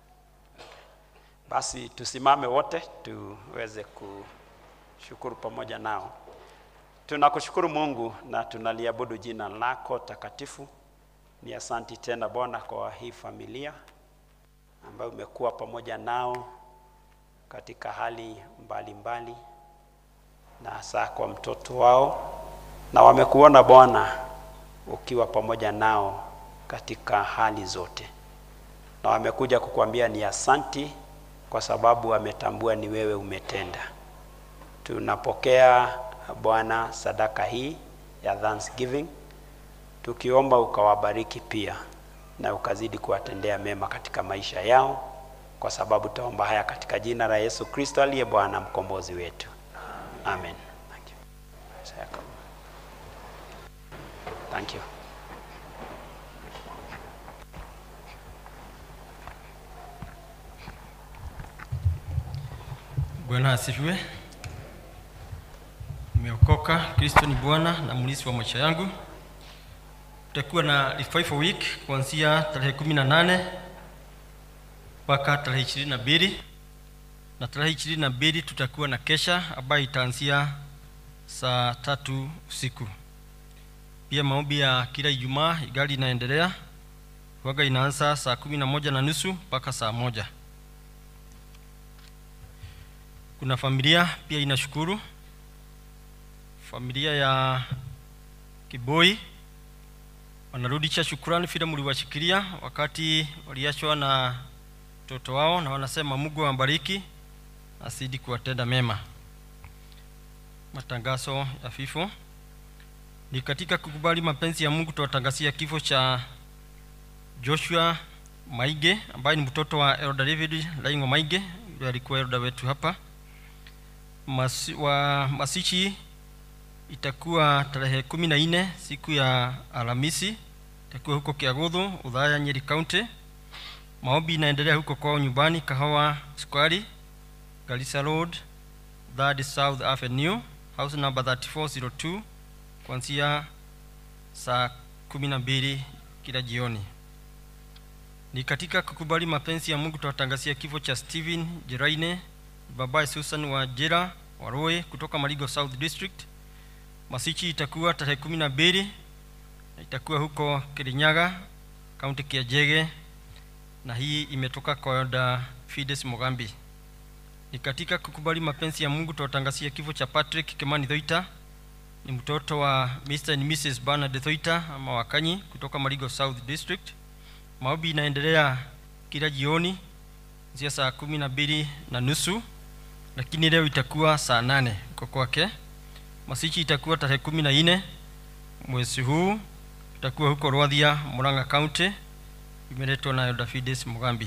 Basi tusimame wote tuweze kushukuru pamoja nao. Tunakushukuru Mungu na tunaliabudu jina lako takatifu. Ni asanti tena Bwana kwa hii familia ambayo umekuwa pamoja nao katika hali mbalimbali mbali, na hasa kwa mtoto wao, na wamekuona Bwana ukiwa pamoja nao katika hali zote, na wamekuja kukuambia ni asanti kwa sababu wametambua ni wewe umetenda. Tunapokea Bwana sadaka hii ya Thanksgiving, tukiomba ukawabariki pia na ukazidi kuwatendea mema katika maisha yao, kwa sababu taomba haya katika jina la Yesu Kristo aliye Bwana mkombozi wetu, amen. Thank you. Thank you. Bwana asifiwe. Nimeokoka, Kristo ni Bwana na mlisi wa maisha yangu. Tutakuwa na revival week kuanzia tarehe kumi na nane mpaka tarehe ishirini na mbili na tarehe ishirini na mbili tutakuwa na kesha ambayo itaanzia saa tatu usiku. Pia maombi ya kila Ijumaa igali inaendelea, huaga inaanza saa kumi na moja na nusu mpaka saa moja. Kuna familia pia inashukuru, familia ya Kiboi wanarudisha shukrani vile mliwashikilia wakati waliachwa na mtoto wao, na wanasema Mungu awabariki asidi kuwatenda mema. Matangazo ya vifo ni katika kukubali mapenzi ya Mungu, tuwatangazia kifo cha Joshua Maige ambaye ni mtoto wa Elder David Laingo Maige, yule alikuwa elder wetu hapa. Masi, wa masichi itakuwa tarehe kumi na nne siku ya Alhamisi, itakuwa huko Kiagudhu, Udhaya, Nyeri County. Maombi inaendelea huko kwao nyumbani, Kahawa Square, Garissa Road, Third South Avenue, house number 3402 kuanzia saa kumi na mbili kila jioni. Ni katika kukubali mapenzi ya Mungu tuwatangazia kifo cha Stephen Jeraine babaye Susan wa Jera Waroe kutoka Marigo South District. Masichi itakuwa tarehe kumi na mbili na itakuwa huko Kirinyaga, kaunti Kiajege, na hii imetoka kwa Elder Fides Mogambi. Ni katika kukubali mapenzi ya Mungu tuwatangazia kifo cha Patrick Kimani Thoita, ni mtoto wa Mr. and Mrs. Bernard Thoita ama Wakanyi kutoka Marigo South District. Maombi inaendelea kila jioni kuanzia saa kumi na mbili na nusu lakini leo itakuwa saa nane huko kwake. Masichi itakuwa tarehe kumi na nne mwezi huu, itakuwa huko Rwathia, Murang'a County, imeletwa na Elder Fides Mugambi.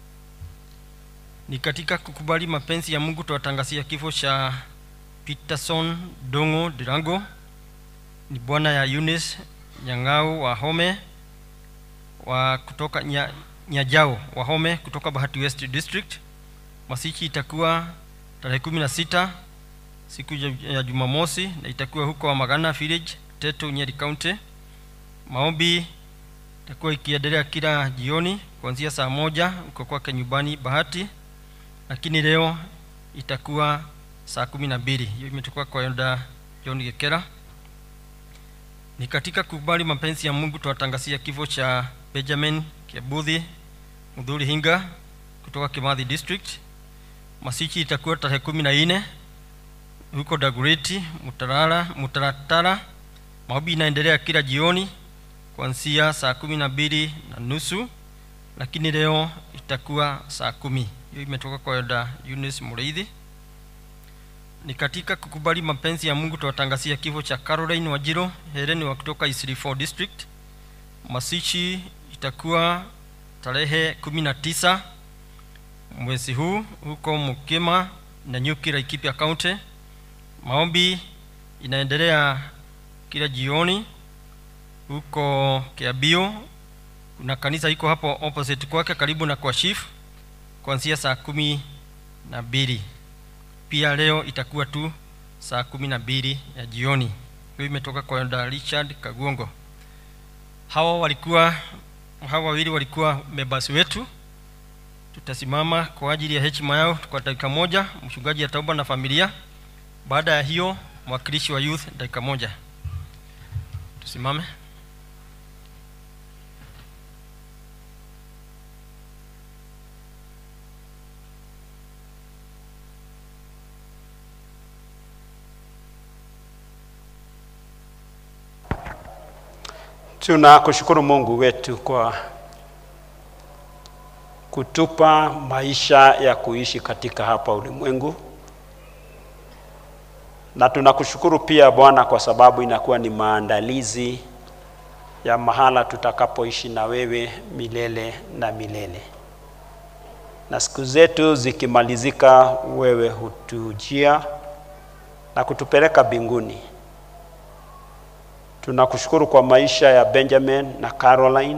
Ni katika kukubali mapenzi ya Mungu tuwatangazia kifo cha Peterson Dongo Dirango, ni bwana ya Eunice Nyang'au wa Home wa kutoka nya, Nyajao wa Home kutoka Bahati West District. Masichi itakuwa tarehe kumi na sita siku ya ya Jumamosi na itakuwa huko Wamagana Village, Teto, Nyeri County. Maombi itakuwa ikiendelea kila jioni kuanzia saa moja huko kwake nyumbani Bahati, lakini leo itakuwa saa kumi na mbili hiyo imetoka kwa elda john gekera ni katika kukubali mapenzi ya mungu tunatangazia kifo cha benjamin kiabuthi mudhuri hinga kutoka kimathi district masichi itakuwa tarehe kumi na nne huko dagureti mutarara mutaratara maombi inaendelea kila jioni kuanzia saa kumi na mbili na nusu lakini leo itakuwa saa kumi hiyo imetoka kwa elda Eunice Mureithi ni katika kukubali mapenzi ya Mungu tuwatangazia kifo cha Caroline Wajiro Helen wa kutoka Eastleigh 4 District. Masichi itakuwa tarehe kumi na tisa mwezi huu huko Mukima na Nyuki Laikipia County. Maombi inaendelea kila jioni huko Kiabio. Kuna kanisa iko hapo opposite kwake karibu na kwa chief kuanzia saa kumi na mbili pia leo itakuwa tu saa kumi na mbili ya jioni hiyo imetoka kwa Elder richard kagongo hawa walikuwa hawa wawili walikuwa mebasi wetu tutasimama kwa ajili ya heshima yao kwa dakika moja mchungaji ataomba na familia baada ya hiyo mwakilishi wa youth dakika moja tusimame Tunakushukuru Mungu wetu kwa kutupa maisha ya kuishi katika hapa ulimwengu, na tunakushukuru pia Bwana kwa sababu inakuwa ni maandalizi ya mahala tutakapoishi na wewe milele na milele, na siku zetu zikimalizika, wewe hutujia na kutupeleka mbinguni. Tunakushukuru kwa maisha ya Benjamin na Caroline,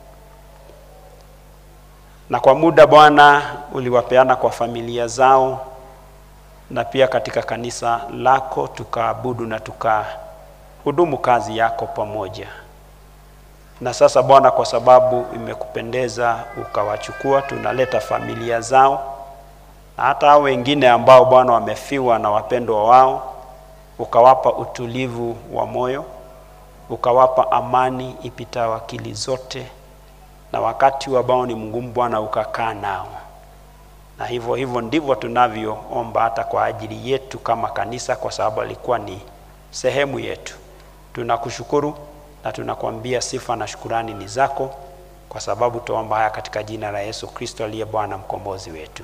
na kwa muda Bwana uliwapeana kwa familia zao na pia katika kanisa lako, tukaabudu na tukahudumu kazi yako pamoja. Na sasa Bwana, kwa sababu imekupendeza ukawachukua, tunaleta familia zao na hata hao wengine ambao Bwana wamefiwa na wapendwa wao, ukawapa utulivu wa moyo ukawapa amani ipitao akili zote, na wakati ambao ni mgumu Bwana ukakaa nao, na hivyo hivyo ndivyo tunavyoomba hata kwa ajili yetu kama kanisa, kwa sababu alikuwa ni sehemu yetu. Tunakushukuru na tunakuambia sifa na shukurani ni zako, kwa sababu tuomba haya katika jina la Yesu Kristo aliye Bwana mkombozi wetu.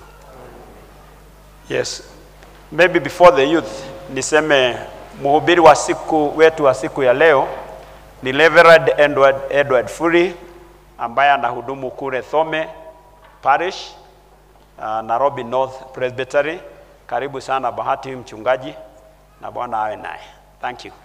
Yes, maybe before the youth niseme mhubiri wa siku wetu wa siku ya leo ni Reverend Edward, Edward Furi ambaye anahudumu kule Thome Parish uh, Nairobi North Presbytery. Karibu sana Bahati mchungaji, na Bwana awe naye. Thank you.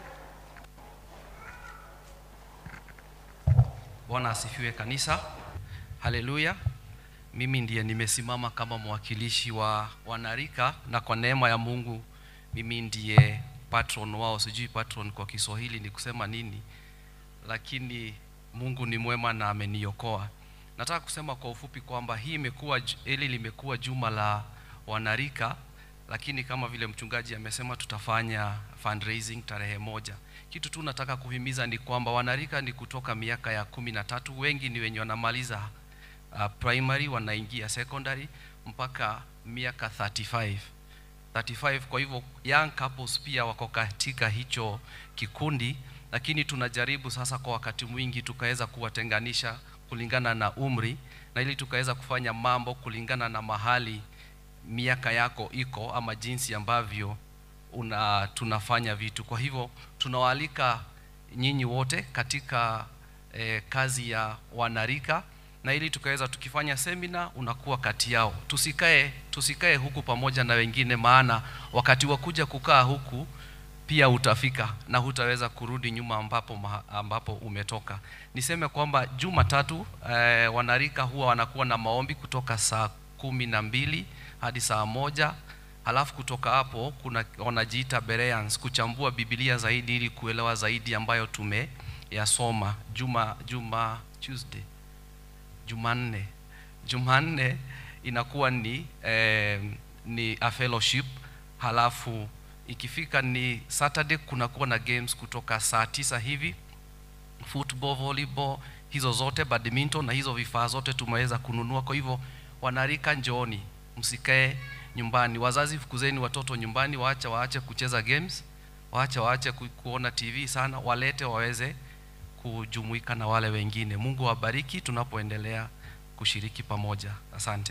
Bwana asifiwe kanisa. Haleluya. Mimi ndiye nimesimama kama mwakilishi wa wanarika na kwa neema ya Mungu mimi ndiye patron wao. Sijui patron kwa Kiswahili ni kusema nini, lakini Mungu ni mwema na ameniokoa. Nataka kusema kwa ufupi kwamba hii imekuwa hili limekuwa juma la wanarika, lakini kama vile mchungaji amesema tutafanya fundraising tarehe moja. Kitu tu nataka kuhimiza ni kwamba wanarika ni kutoka miaka ya kumi na tatu, wengi ni wenye wanamaliza uh, primary wanaingia secondary mpaka miaka 35 35. Kwa hivyo young couples pia wako katika hicho kikundi, lakini tunajaribu sasa kwa wakati mwingi tukaweza kuwatenganisha kulingana na umri, na ili tukaweza kufanya mambo kulingana na mahali miaka yako iko ama jinsi ambavyo una tunafanya vitu. Kwa hivyo tunawaalika nyinyi wote katika eh, kazi ya wanarika na ili tukaweza tukifanya semina unakuwa kati yao, tusikae tusikae huku pamoja na wengine, maana wakati wa kuja kukaa huku pia utafika na hutaweza kurudi nyuma ambapo, maha- ambapo umetoka. Niseme kwamba Jumatatu eh, wanarika huwa wanakuwa na maombi kutoka saa kumi na mbili hadi saa moja halafu kutoka hapo kuna wanajiita Bereans kuchambua Biblia zaidi ili kuelewa zaidi ambayo tumeyasoma juma juma Tuesday Jumanne. Jumanne inakuwa ni eh, ni a fellowship halafu ikifika ni saturday kunakuwa na games kutoka saa tisa hivi football volleyball hizo zote badminton na hizo vifaa zote tumeweza kununua kwa hivyo wanarika njooni msikae nyumbani wazazi fukuzeni watoto nyumbani waache waache kucheza games waache waache ku, kuona tv sana walete waweze kujumuika na wale wengine mungu awabariki tunapoendelea kushiriki pamoja asante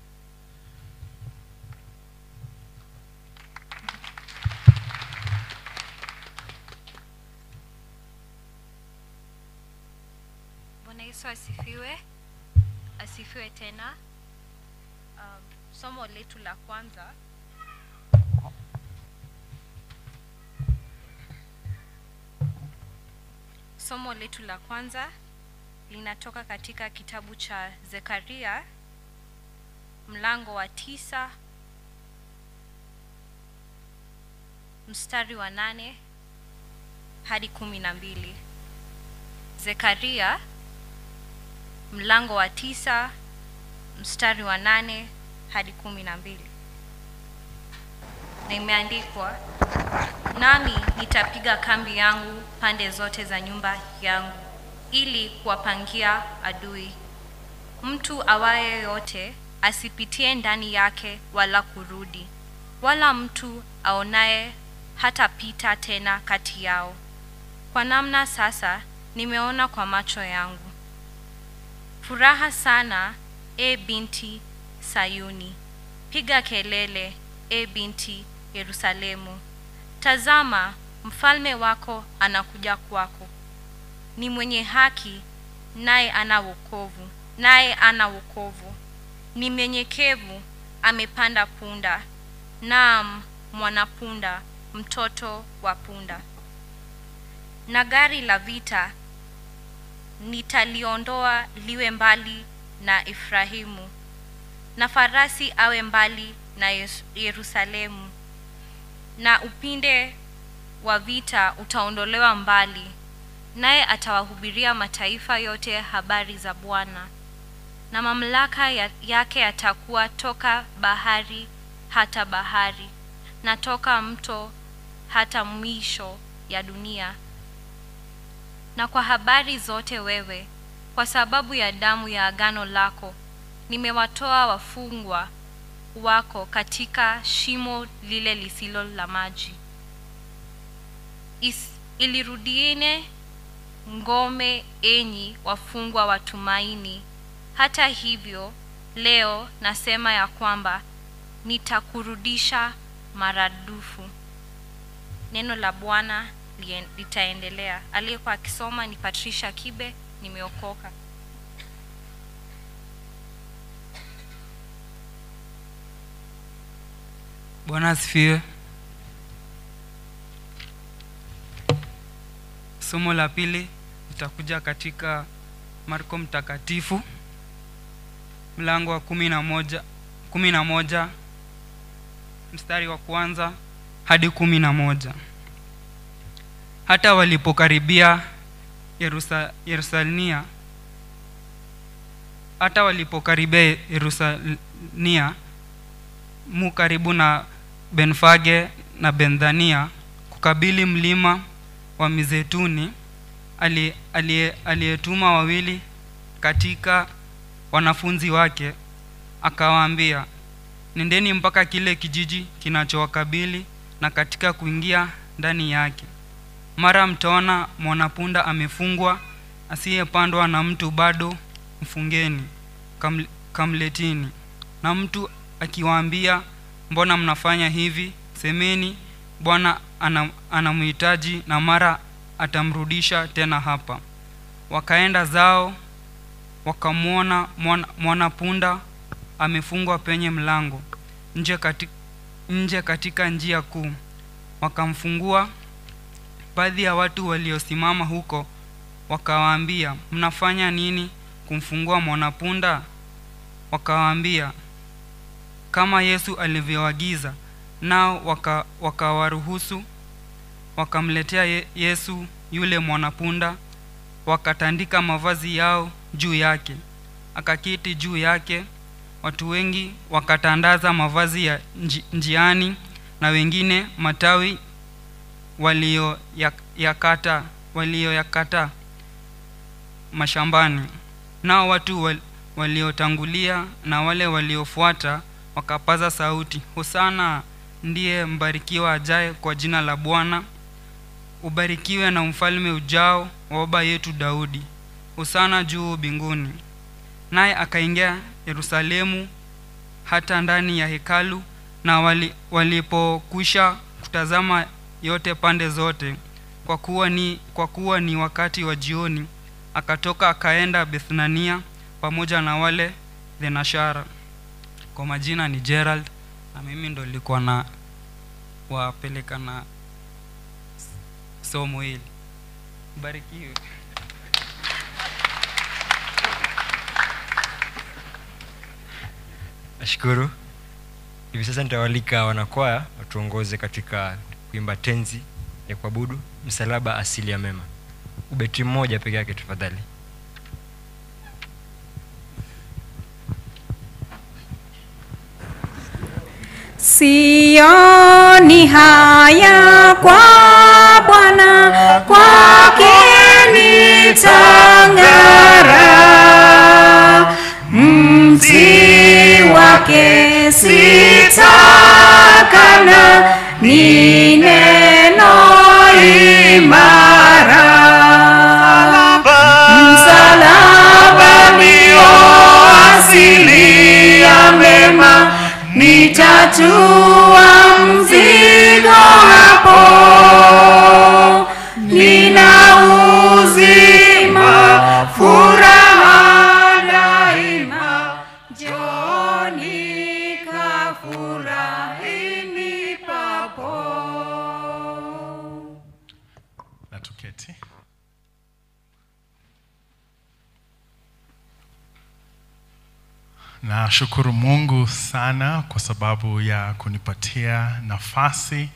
Bwana Yesu asifiwe, asifiwe tena. Um, somo letu la kwanza somo letu la kwanza linatoka katika kitabu cha Zekaria mlango wa tisa mstari wa nane hadi kumi na mbili. Zekaria mlango wa tisa mstari wa nane hadi kumi na mbili na imeandikwa nami nitapiga kambi yangu pande zote za nyumba yangu ili kuwapangia adui mtu awaye yote asipitie ndani yake wala kurudi wala mtu aonaye hatapita tena kati yao kwa namna sasa nimeona kwa macho yangu furaha sana e binti sayuni piga kelele e binti yerusalemu tazama mfalme wako anakuja kwako ni mwenye haki naye ana wokovu naye ana wokovu ni mnyenyekevu amepanda punda naam mwanapunda mtoto wa punda na gari la vita nitaliondoa liwe mbali na Efrahimu, na farasi awe mbali na Yes- Yerusalemu, na upinde wa vita utaondolewa mbali, naye atawahubiria mataifa yote habari za Bwana, na mamlaka ya- yake yatakuwa toka bahari hata bahari, na toka mto hata mwisho ya dunia na kwa habari zote wewe, kwa sababu ya damu ya agano lako, nimewatoa wafungwa wako katika shimo lile lisilo la maji. Is, ilirudiene ngome enyi wafungwa wa tumaini. Hata hivyo leo nasema ya kwamba nitakurudisha maradufu. Neno la Bwana lien- litaendelea. Aliyekuwa akisoma ni Patricia Kibe, nimeokoka. Bwana asifiwe. Somo la pili litakuja katika Marko Mtakatifu mlango wa kumi na moja, kumi na moja mstari wa kwanza hadi kumi na moja. Hata walipokaribia Yerusa, Yerusalania, hata walipokaribia Yerusalania mu karibu na Benfage na Bendhania kukabili mlima wa Mizeituni, ali- aliye- aliyetuma wawili katika wanafunzi wake akawaambia, nendeni mpaka kile kijiji kinachowakabili na katika kuingia ndani yake, mara mtaona mwanapunda amefungwa asiyepandwa na mtu bado, mfungeni kam, kamletini. Na mtu akiwaambia, mbona mnafanya hivi? Semeni, Bwana ana- anamhitaji na mara atamrudisha tena hapa. Wakaenda zao wakamwona mwana, mwanapunda amefungwa penye mlango nje, kati, nje katika njia kuu, wakamfungua. Baadhi ya watu waliosimama huko wakawaambia, mnafanya nini kumfungua mwanapunda? Wakawaambia, kama Yesu alivyoagiza. Nao waka- wakawaruhusu wakamletea Ye- Yesu yule mwanapunda, wakatandika mavazi yao juu yake, akaketi juu yake. watu wengi wakatandaza mavazi ya nji, njiani na wengine matawi walioyakata walioyakata mashambani nao watu wal- waliotangulia na wale waliofuata wakapaza sauti hosana ndiye mbarikiwa ajaye kwa jina la bwana ubarikiwe na mfalme ujao wa baba yetu daudi hosana juu mbinguni naye akaingia yerusalemu hata ndani ya hekalu na wali, walipokwisha kutazama yote pande zote kwa kuwa ni, kwa kuwa ni wakati wa jioni akatoka akaenda bethnania pamoja na wale thenashara kwa majina ni gerald na mimi ndo nilikuwa na wapeleka na somo hili barikiwe nashukuru hivi sasa nitawalika wanakwaya watuongoze katika kuimba tenzi ya kuabudu msalaba asili ya mema ubeti mmoja peke yake tafadhali Sioni haya kwa Bwana, kwake nitang'ara. Mti wake sitakana, ni neno imara. Msalaba ndio asili ya mema nitatua mzigo hapo, nina uzima, furaha daima, njoni kafurahini papo. na tuketi nashukuru mungu sana kwa sababu ya kunipatia nafasi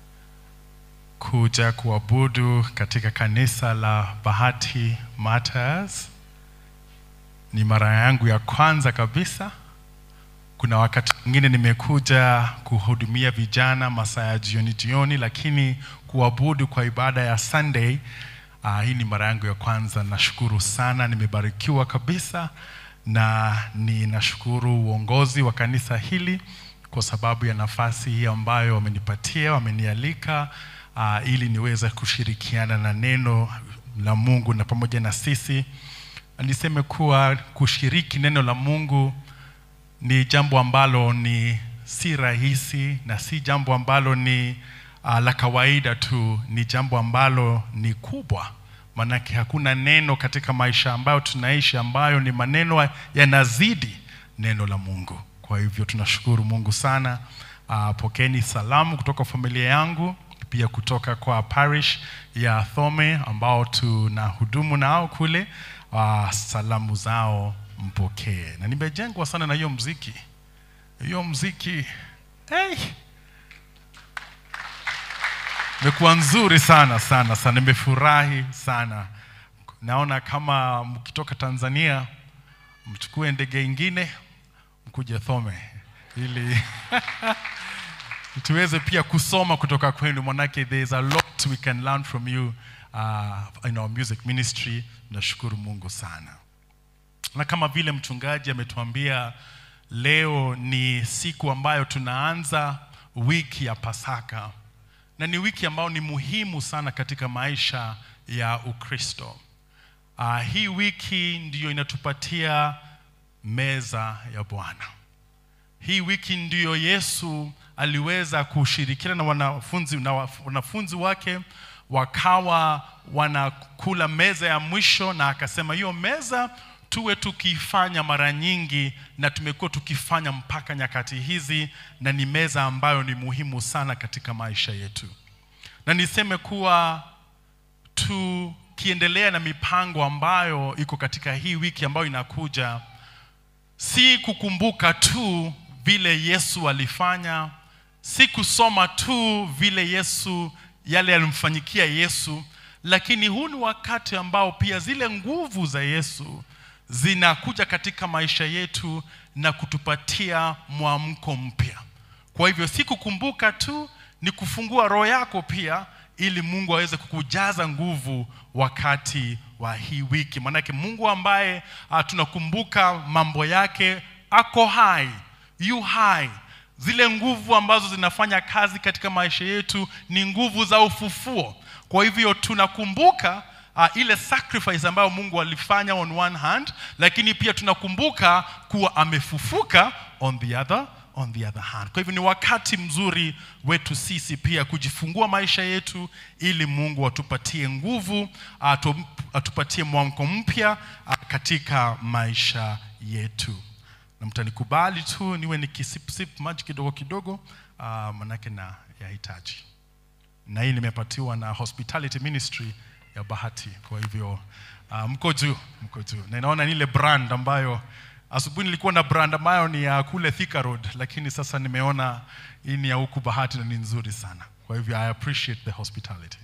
kuja kuabudu katika kanisa la bahati matters ni mara yangu ya kwanza kabisa kuna wakati mwingine nimekuja kuhudumia vijana masaa ya jioni jioni lakini kuabudu kwa ibada ya sunday uh, hii ni mara yangu ya kwanza nashukuru sana nimebarikiwa kabisa na ninashukuru uongozi wa kanisa hili kwa sababu ya nafasi hii ambayo wamenipatia wamenialika uh, ili niweze kushirikiana na neno la mungu na pamoja na sisi niseme kuwa kushiriki neno la mungu ni jambo ambalo ni si rahisi na si jambo ambalo ni uh, la kawaida tu ni jambo ambalo ni kubwa maanake hakuna neno katika maisha ambayo tunaishi ambayo ni maneno yanazidi neno la mungu kwa hivyo tunashukuru mungu sana uh, pokeni salamu kutoka familia yangu pia kutoka kwa parish ya thome ambao tuna hudumu nao kule uh, salamu zao mpokee na nimejengwa sana na hiyo mziki hiyo mziki hey! imekuwa nzuri sana sana sana nimefurahi sana naona kama mkitoka tanzania mchukue ndege ingine mkuje thome ili tuweze pia kusoma kutoka kwenu manake there is a lot we can learn from you uh, in our music ministry nashukuru mungu sana na kama vile mchungaji ametuambia leo ni siku ambayo tunaanza wiki ya pasaka na ni wiki ambayo ni muhimu sana katika maisha ya ukristo uh, hii wiki ndiyo inatupatia meza ya bwana hii wiki ndiyo yesu aliweza kushirikiana na wanafunzi, na wanafunzi wake wakawa wanakula meza ya mwisho na akasema hiyo meza tuwe tukiifanya mara nyingi na tumekuwa tukifanya mpaka nyakati hizi na ni meza ambayo ni muhimu sana katika maisha yetu na niseme kuwa tukiendelea na mipango ambayo iko katika hii wiki ambayo inakuja si kukumbuka tu vile yesu alifanya si kusoma tu vile yesu yale yalimfanyikia yesu lakini huu ni wakati ambao pia zile nguvu za yesu zinakuja katika maisha yetu na kutupatia mwamko mpya kwa hivyo si kukumbuka tu ni kufungua roho yako pia ili mungu aweze kukujaza nguvu wakati wa hii wiki maanake mungu ambaye uh, tunakumbuka mambo yake ako hai yu hai zile nguvu ambazo zinafanya kazi katika maisha yetu ni nguvu za ufufuo kwa hivyo tunakumbuka uh, ile sacrifice ambayo mungu alifanya on one hand lakini pia tunakumbuka kuwa amefufuka on the other on the other hand kwa hivyo ni wakati mzuri wetu sisi pia kujifungua maisha yetu ili mungu atupatie nguvu atu, atupatie mwamko mpya uh, katika maisha yetu na mtanikubali tu niwe nikisipsip maji kidogo kidogo uh, manake na yahitaji na hii nimepatiwa na hospitality ministry ya bahati kwa hivyo uh, mko juu mko juu na inaona ni ile brand ambayo asubuhi nilikuwa na brand ambayo ni ya kule Thika Road lakini sasa nimeona hii ni ya huku bahati na ni nzuri sana kwa hivyo i appreciate the hospitality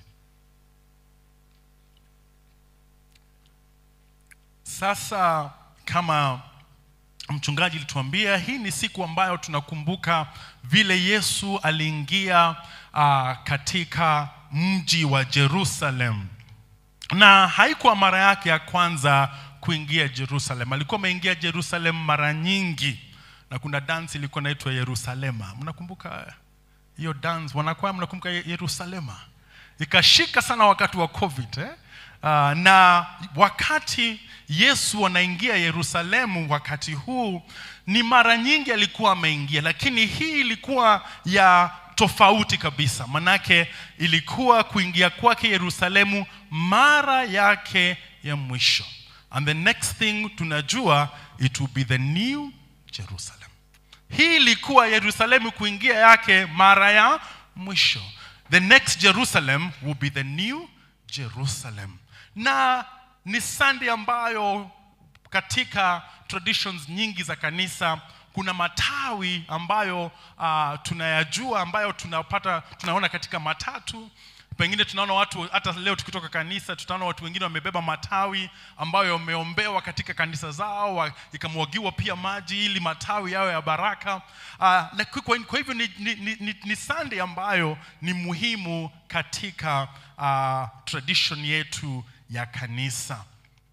sasa kama mchungaji alituambia hii ni siku ambayo tunakumbuka vile yesu aliingia uh, katika mji wa jerusalem na haikuwa mara yake ya kwanza kuingia jerusalem alikuwa ameingia jerusalem mara nyingi na kuna dance ilikuwa inaitwa yerusalema mnakumbuka hiyo dance wanakwaya mnakumbuka Ye- yerusalema ikashika sana wakati wa covid eh? uh, na wakati yesu anaingia yerusalemu wakati huu ni mara nyingi alikuwa ameingia lakini hii ilikuwa ya tofauti kabisa manake ilikuwa kuingia kwake yerusalemu mara yake ya mwisho and the next thing tunajua it will be the new jerusalem hii ilikuwa yerusalemu kuingia yake mara ya mwisho the next jerusalem will be the new jerusalem na ni sunday ambayo katika traditions nyingi za kanisa kuna matawi ambayo uh, tunayajua ambayo tunapata tunaona katika matatu pengine tunaona watu hata leo tukitoka kanisa tutaona watu wengine wamebeba matawi ambayo wameombewa katika kanisa zao wa- ikamwagiwa pia maji ili matawi yawe ya baraka uh, na kwa, kwa- kwa hivyo ni, ni, ni, ni, ni sunday ambayo ni muhimu katika uh, tradition yetu ya kanisa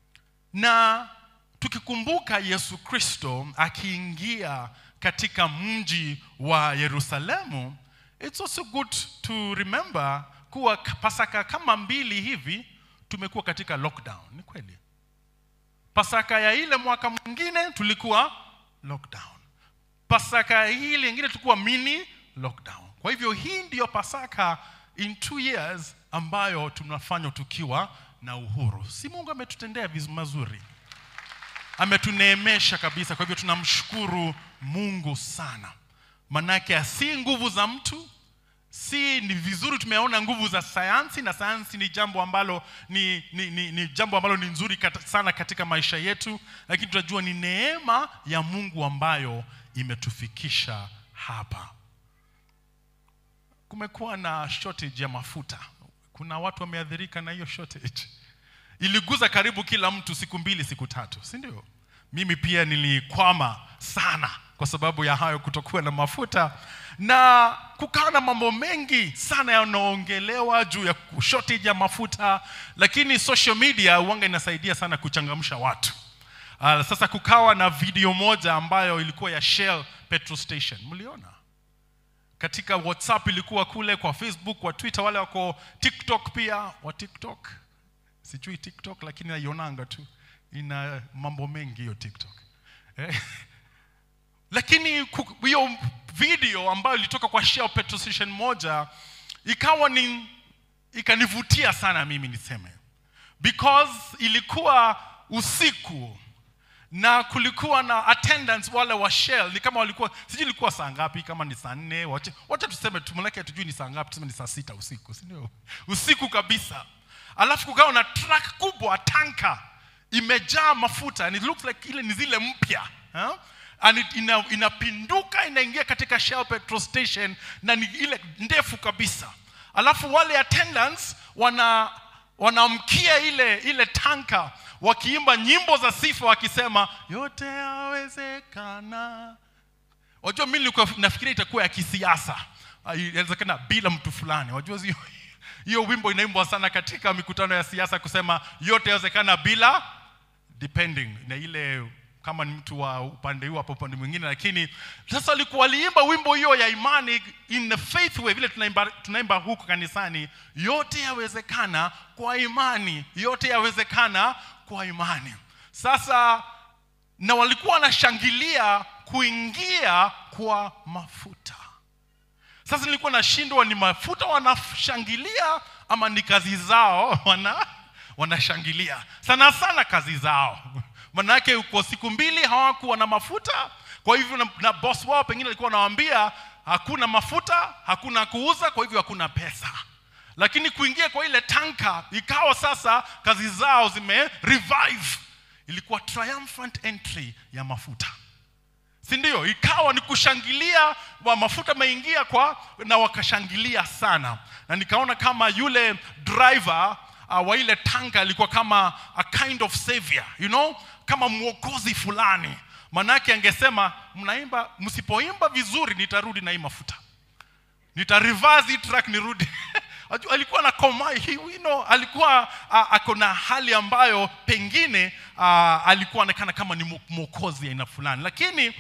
na tukikumbuka yesu kristo akiingia katika mji wa yerusalemu it's also good to remember kuwa k- pasaka kama mbili hivi tumekuwa katika lockdown ni kweli pasaka ya ile mwaka mwingine tulikuwa lockdown pasaka hii ile ingine tulikuwa mini lockdown kwa hivyo hii ndiyo pasaka in two years ambayo tunafanywa tukiwa na uhuru si mungu ametutendea vizu mazuri ametuneemesha kabisa kwa hivyo tunamshukuru mungu sana manake si nguvu za mtu si ni vizuri tumeona nguvu za sayansi na sayansi ni jambo ambalo ni, ni, ni, ni jambo ambalo ni nzuri kat, sana katika maisha yetu lakini tunajua ni neema ya mungu ambayo imetufikisha hapa kumekuwa na shortage ya mafuta kuna watu wameathirika na hiyo shortage iliguza karibu kila mtu siku mbili siku tatu si ndio mimi pia nilikwama sana kwa sababu ya hayo kutokuwa na mafuta na kukawa na mambo mengi sana yanaongelewa juu ya shortage ya mafuta lakini social media uanga inasaidia sana kuchangamsha watu uh, sasa kukawa na video moja ambayo ilikuwa ya Shell petrol station mliona katika whatsapp ilikuwa kule kwa facebook kwa twitter wale wako tiktok pia wa tiktok sijui tiktok lakini naionanga tu ina mambo mengi hiyo tiktok eh? lakini ku- hiyo video ambayo ilitoka kwa Shell petrol station moja ikawa ni ikanivutia sana mimi niseme because ilikuwa usiku na kulikuwa na attendance wale wa Shell ni kama walikuwa sijui ilikuwa saa ngapi kama ni saa nne wacha wacha tuseme tu manake hatujui ni saa ngapi tuseme ni saa sita usiku si ndio usiku kabisa alafu kukawa na truck kubwa tanka imejaa mafuta and it looks like ile ni zile mpya huh? and it, ina, inapinduka inaingia katika Shell petrol station na ni ile ndefu kabisa alafu wale attendants wana wanaamkia ile ile tanka wakiimba nyimbo za sifa wakisema yote yawezekana wajua mi nilikuwa nafikiria itakuwa ya kisiasa Ah, inawezekana bila mtu fulani wajua hiyo hiyo wimbo inaimbwa sana katika mikutano ya siasa kusema yote yawezekana bila depending na ile kama ni mtu wa upande huu hapo upande mwingine lakini sasa walikuwa waliimba wimbo hiyo ya imani in the faith way vile tunaimba, tunaimba huko kanisani yote yawezekana kwa imani yote yawezekana kwa imani sasa na walikuwa wanashangilia kuingia kwa mafuta sasa nilikuwa nashindwa ni mafuta wanashangilia ama ni kazi zao wana wanashangilia sana sana kazi zao manake kwa siku mbili hawakuwa na mafuta kwa hivyo na, na boss wao pengine alikuwa anawaambia hakuna mafuta hakuna kuuza kwa hivyo hakuna pesa lakini kuingia kwa ile tanka ikawa sasa kazi zao zime revive ilikuwa triumphant entry ya mafuta si ndio ikawa ni kushangilia wa mafuta ameingia kwa na wakashangilia sana na nikaona kama yule driver uh, wa ile tanka alikuwa kama a kind of savior you know kama mwokozi fulani manake angesema mnaimba msipoimba vizuri nitarudi na hii mafuta nita reverse hii track nirudi Ajua, alikuwa na koma he, you know, alikuwa uh, ako na hali ambayo pengine uh, alikuwa anaonekana kama ni mwo- mwokozi aina fulani lakini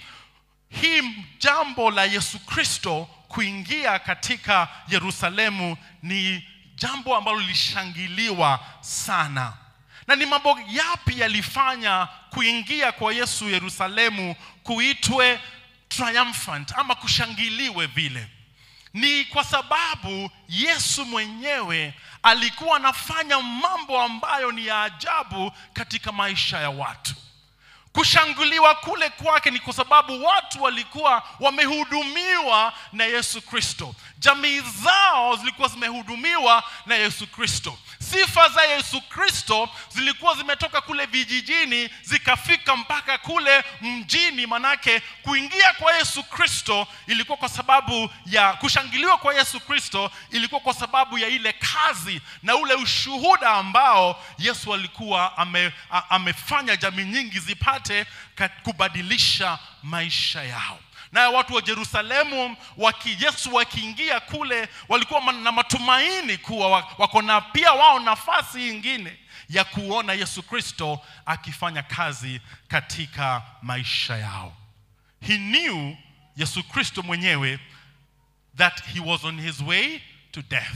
hii jambo la yesu kristo kuingia katika yerusalemu ni jambo ambalo lilishangiliwa sana na ni mambo yapi yalifanya kuingia kwa yesu yerusalemu kuitwe triumphant ama kushangiliwe vile ni kwa sababu yesu mwenyewe alikuwa anafanya mambo ambayo ni ya ajabu katika maisha ya watu kushanguliwa kule kwake ni kwa sababu watu walikuwa wamehudumiwa na yesu kristo jamii zao zilikuwa zimehudumiwa na yesu kristo sifa za yesu kristo zilikuwa zimetoka kule vijijini zikafika mpaka kule mjini manake kuingia kwa yesu kristo ilikuwa kwa sababu ya kushangiliwa kwa yesu kristo ilikuwa kwa sababu ya ile kazi na ule ushuhuda ambao yesu alikuwa ame, a, amefanya jamii nyingi zipate ka- kubadilisha maisha yao na watu wa Yerusalemu waki, Yesu wakiingia kule walikuwa man- na matumaini kuwa wa- wako na pia wao nafasi ingine ya kuona Yesu Kristo akifanya kazi katika maisha yao. He knew Yesu Kristo mwenyewe that he was on his way to death.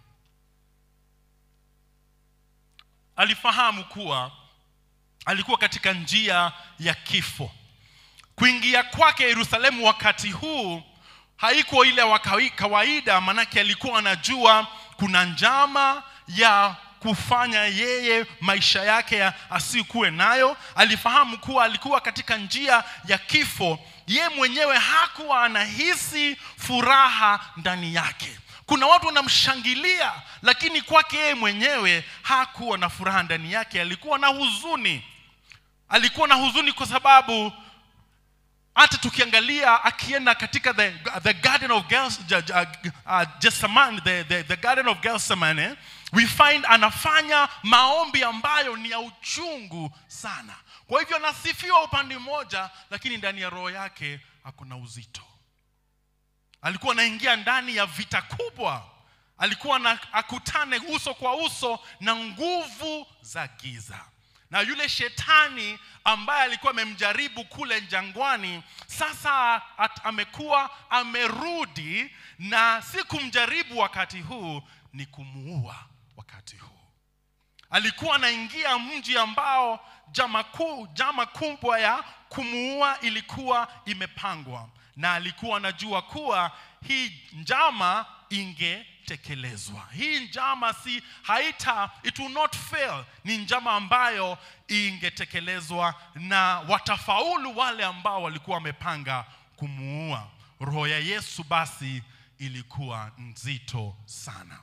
Alifahamu kuwa alikuwa katika njia ya kifo kuingia kwake yerusalemu wakati huu haikuwa ile wa kawi- kawaida manake alikuwa anajua kuna njama ya kufanya yeye maisha yake ya asikuwe nayo alifahamu kuwa alikuwa katika njia ya kifo ye mwenyewe hakuwa anahisi furaha ndani yake kuna watu wanamshangilia lakini kwake yeye mwenyewe hakuwa na furaha ndani yake alikuwa na huzuni alikuwa na huzuni kwa sababu hata tukiangalia akienda katika the, the garden of Gels, uh, uh, Gethsemane, the, the, the garden of Gethsemane, we find anafanya maombi ambayo ni ya uchungu sana kwa hivyo anasifiwa upande mmoja lakini ndani ya roho yake hakuna uzito alikuwa anaingia ndani ya vita kubwa alikuwa na akutane uso kwa uso na nguvu za giza na yule shetani ambaye alikuwa amemjaribu kule jangwani sasa at, amekuwa amerudi na si kumjaribu wakati huu ni kumuua wakati huu alikuwa anaingia mji ambao jama kuu jama kubwa ya kumuua ilikuwa imepangwa na alikuwa anajua kuwa hii njama ingetekelezwa hii njama si haita it will not fail ni njama ambayo ingetekelezwa na watafaulu wale ambao walikuwa wamepanga kumuua roho ya yesu basi ilikuwa nzito sana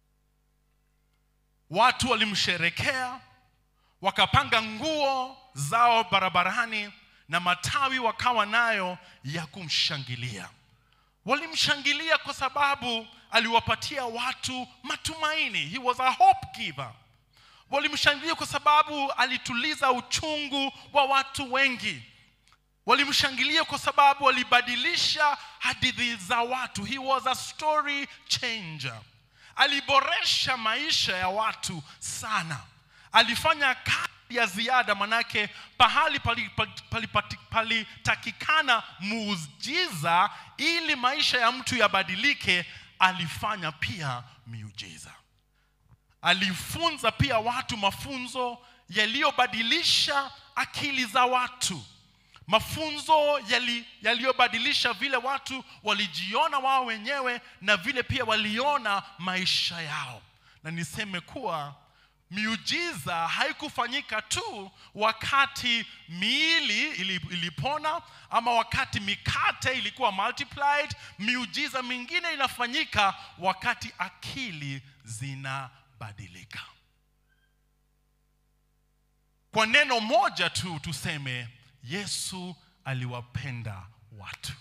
watu walimsherekea wakapanga nguo zao barabarani na matawi wakawa nayo ya kumshangilia walimshangilia kwa sababu aliwapatia watu matumaini he was a hope giver walimshangilia kwa sababu alituliza uchungu wa watu wengi walimshangilia kwa sababu alibadilisha hadithi za watu he was a story changer aliboresha maisha ya watu sana alifanya kazi ya ziada manake pahali palitakikana pali, pali, pali, palitakikana muujiza ili maisha ya mtu yabadilike alifanya pia miujiza alifunza pia watu mafunzo yaliyobadilisha akili za watu mafunzo yali- yaliyobadilisha vile watu walijiona wao wenyewe na vile pia waliona maisha yao na niseme kuwa miujiza haikufanyika tu wakati miili ili- ilipona ama wakati mikate ilikuwa multiplied miujiza mingine inafanyika wakati akili zinabadilika kwa neno moja tu tuseme yesu aliwapenda watu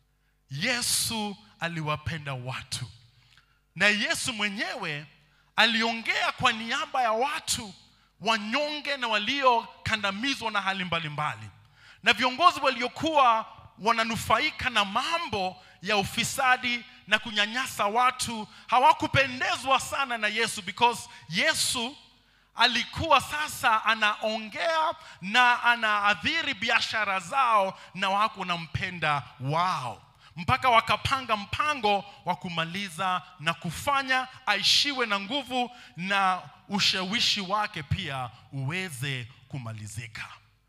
yesu aliwapenda watu na yesu mwenyewe aliongea kwa niaba ya watu wanyonge na waliokandamizwa na hali mbalimbali na viongozi waliokuwa wananufaika na mambo ya ufisadi na kunyanyasa watu hawakupendezwa sana na yesu because yesu alikuwa sasa anaongea na anaadhiri biashara zao na wako wanampenda wao mpaka wakapanga mpango wa kumaliza na kufanya aishiwe na nguvu na ushawishi wake pia uweze kumalizika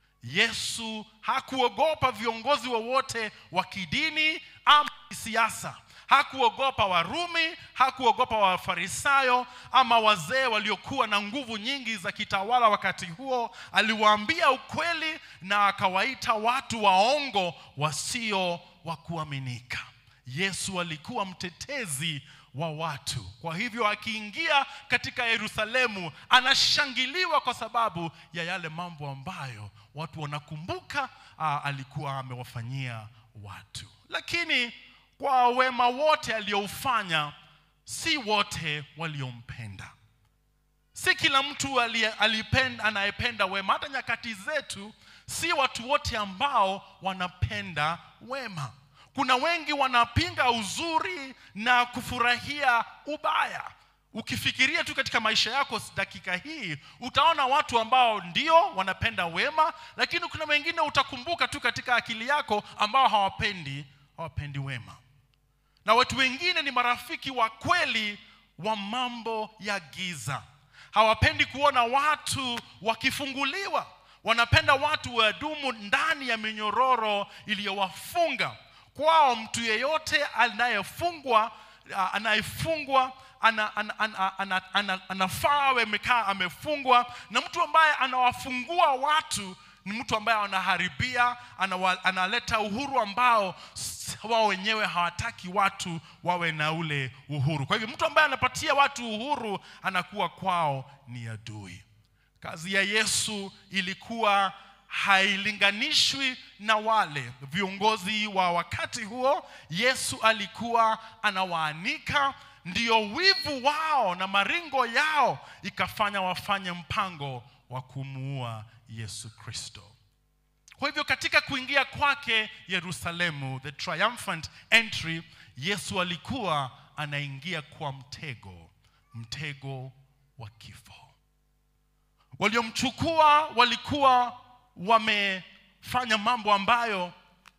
yesu hakuogopa viongozi wowote wa kidini ama kisiasa hakuogopa warumi hakuogopa wafarisayo ama wazee waliokuwa na nguvu nyingi za kitawala wakati huo aliwaambia ukweli na akawaita watu waongo wasio wa kuaminika yesu alikuwa mtetezi wa watu kwa hivyo akiingia katika yerusalemu anashangiliwa kwa sababu ya yale mambo ambayo watu wanakumbuka aa, alikuwa amewafanyia watu lakini kwa wema wote aliyoufanya si wote waliompenda si kila mtu alie- alipenda anayependa wema hata nyakati zetu si watu wote ambao wanapenda wema kuna wengi wanapinga uzuri na kufurahia ubaya ukifikiria tu katika maisha yako dakika hii utaona watu ambao ndio wanapenda wema lakini kuna wengine utakumbuka tu katika akili yako ambao hawapendi hawapendi wema na watu wengine ni marafiki wa kweli wa mambo ya giza hawapendi kuona watu wakifunguliwa wanapenda watu wadumu ndani ya minyororo iliyowafunga kwao mtu yeyote anayefungwa ah, anayefungwa ana, ana, ana, ana, ana, anafaa awe amekaa amefungwa na mtu ambaye anawafungua watu ni mtu ambaye anaharibia anawa, analeta uhuru ambao s- wao wenyewe hawataki watu wawe na ule uhuru kwa hivyo mtu ambaye anapatia watu uhuru anakuwa kwao ni adui kazi ya yesu ilikuwa hailinganishwi na wale viongozi wa wakati huo yesu alikuwa anawaanika ndio wivu wao na maringo yao ikafanya wafanye mpango wa kumuua yesu kristo kwa hivyo katika kuingia kwake yerusalemu the triumphant entry yesu alikuwa anaingia kwa mtego mtego wa kifo waliomchukua walikuwa wamefanya mambo ambayo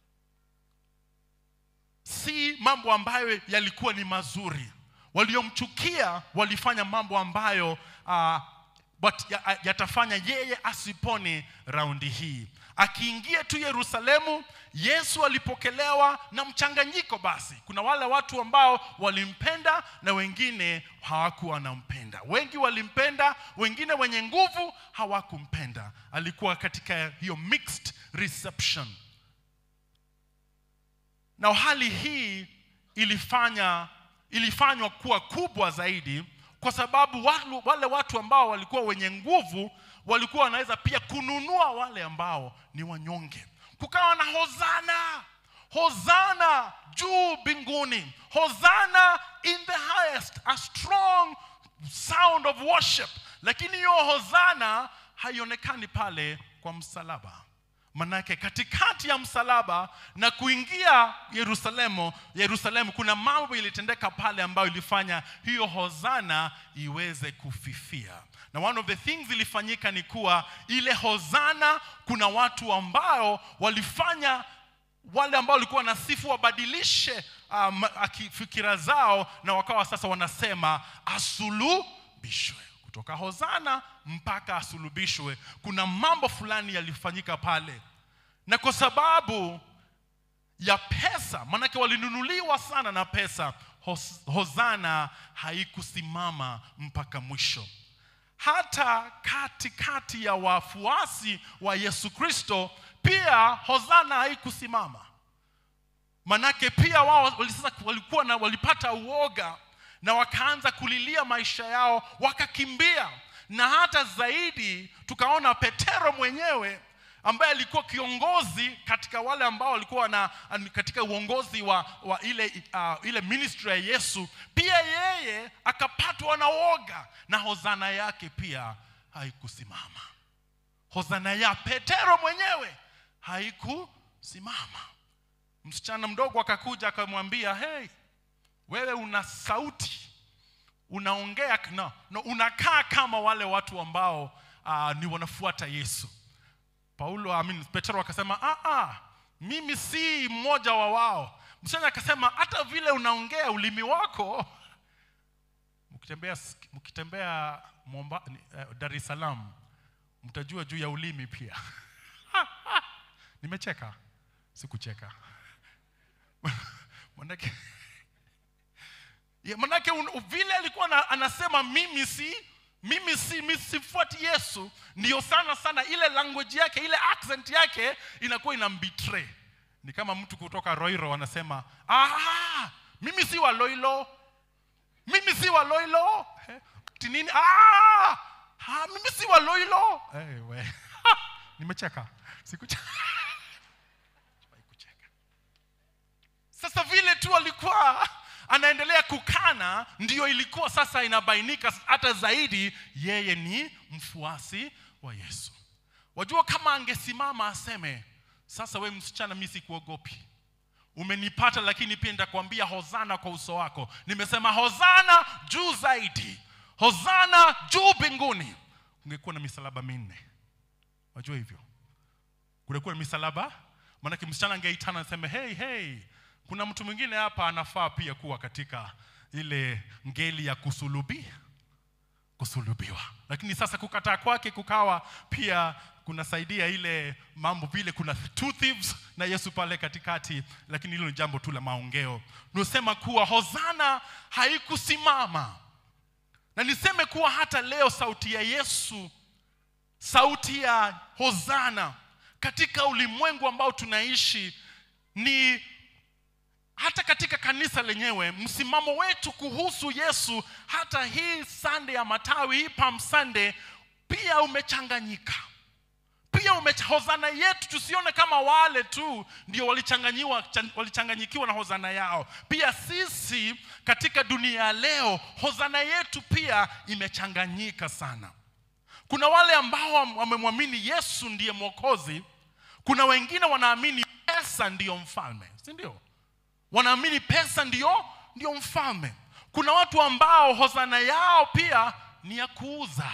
si mambo ambayo yalikuwa ni mazuri waliomchukia walifanya mambo ambayo uh, but ya- yatafanya yeye asipone raundi hii akiingia tu yerusalemu yesu alipokelewa na mchanganyiko basi kuna wale watu ambao walimpenda na wengine hawakuwa wanampenda wengi walimpenda wengine wenye nguvu hawakumpenda alikuwa katika hiyo mixed reception na hali hii ilifanya ilifanywa kuwa kubwa zaidi kwa sababu watu, wale watu ambao walikuwa wenye nguvu walikuwa wanaweza pia kununua wale ambao ni wanyonge kukawa na hozana hozana juu mbinguni hozana in the highest a strong sound of worship lakini hiyo hozana haionekani pale kwa msalaba manake katikati ya msalaba na kuingia yerusalemu yerusalemu kuna mambo ilitendeka pale ambayo ilifanya hiyo hozana iweze kufifia na one of the things ilifanyika ni kuwa ile hozana kuna watu ambao walifanya wale ambao walikuwa na sifu wabadilishe um, aki- fikira zao na wakawa sasa wanasema asulubishwe kutoka hozana mpaka asulubishwe kuna mambo fulani yalifanyika pale na kwa sababu ya pesa maanake walinunuliwa sana na pesa hos, hozana haikusimama mpaka mwisho hata katikati kati ya wafuasi wa yesu kristo pia hozana haikusimama manake pia wao wali- sasa walikuwa na walipata uoga na wakaanza kulilia maisha yao wakakimbia na hata zaidi tukaona petero mwenyewe ambaye alikuwa kiongozi katika wale ambao walikuwa na katika uongozi wa, wa ile, uh, ile ministry ya yesu pia yeye akapatwa na woga na hozana yake pia haikusimama hozana ya petero mwenyewe haikusimama msichana mdogo akakuja akamwambia hey wewe una sauti unaongea no, no, unakaa kama wale watu ambao uh, ni wanafuata yesu paulo I mean, petero akasema ah, ah, mimi si mmoja wa wao msichana akasema hata vile unaongea ulimi wako mkitembea mkitembea Momba, uh, dar es salaam mtajua juu ya ulimi pia nimecheka sikucheka manake ya, manake un, vile alikuwa na, anasema mimi si mimi si mimi sifuati yesu ndiyo sana sana ile language yake ile accent yake inakuwa inambitray ni kama mtu kutoka roiro anasema ah, mimi si wa loilo mimi si wa loilo Eh, ati nini ah, ah, mimi si wa loilo hey, we. nimecheka sikucheka sasa vile tu alikuwa anaendelea kukana ndiyo ilikuwa sasa inabainika hata zaidi yeye ni mfuasi wa yesu wajua kama angesimama aseme sasa we msichana mi sikuogopi umenipata lakini pia nitakwambia hozana kwa uso wako nimesema hozana juu zaidi hozana juu mbinguni ungekuwa na misalaba minne wajua hivyo kulikuwa na misalaba maanake msichana angeitana aseme hey, hey, kuna mtu mwingine hapa anafaa pia kuwa katika ile ngeli ya kusulubi kusulubiwa lakini sasa kukataa kwake kukawa pia kunasaidia ile mambo vile kuna two thieves na yesu pale katikati lakini hilo ni jambo tu la maongeo tunasema kuwa hozana haikusimama na niseme kuwa hata leo sauti ya yesu sauti ya hozana katika ulimwengu ambao tunaishi ni hata katika kanisa lenyewe msimamo wetu kuhusu yesu hata hii sande ya matawi hii pam sande pia umechanganyika pia ume, hozana yetu tusione kama wale tu ndio walichanganyiwa chan- walichanganyikiwa na hozana yao pia sisi katika dunia ya leo hozana yetu pia imechanganyika sana kuna wale ambao wamemwamini yesu ndiye mwokozi kuna wengine wanaamini pesa ndiyo mfalme si ndio wanaamini pesa ndiyo ndio mfalme kuna watu ambao hozana yao pia ni ya kuuza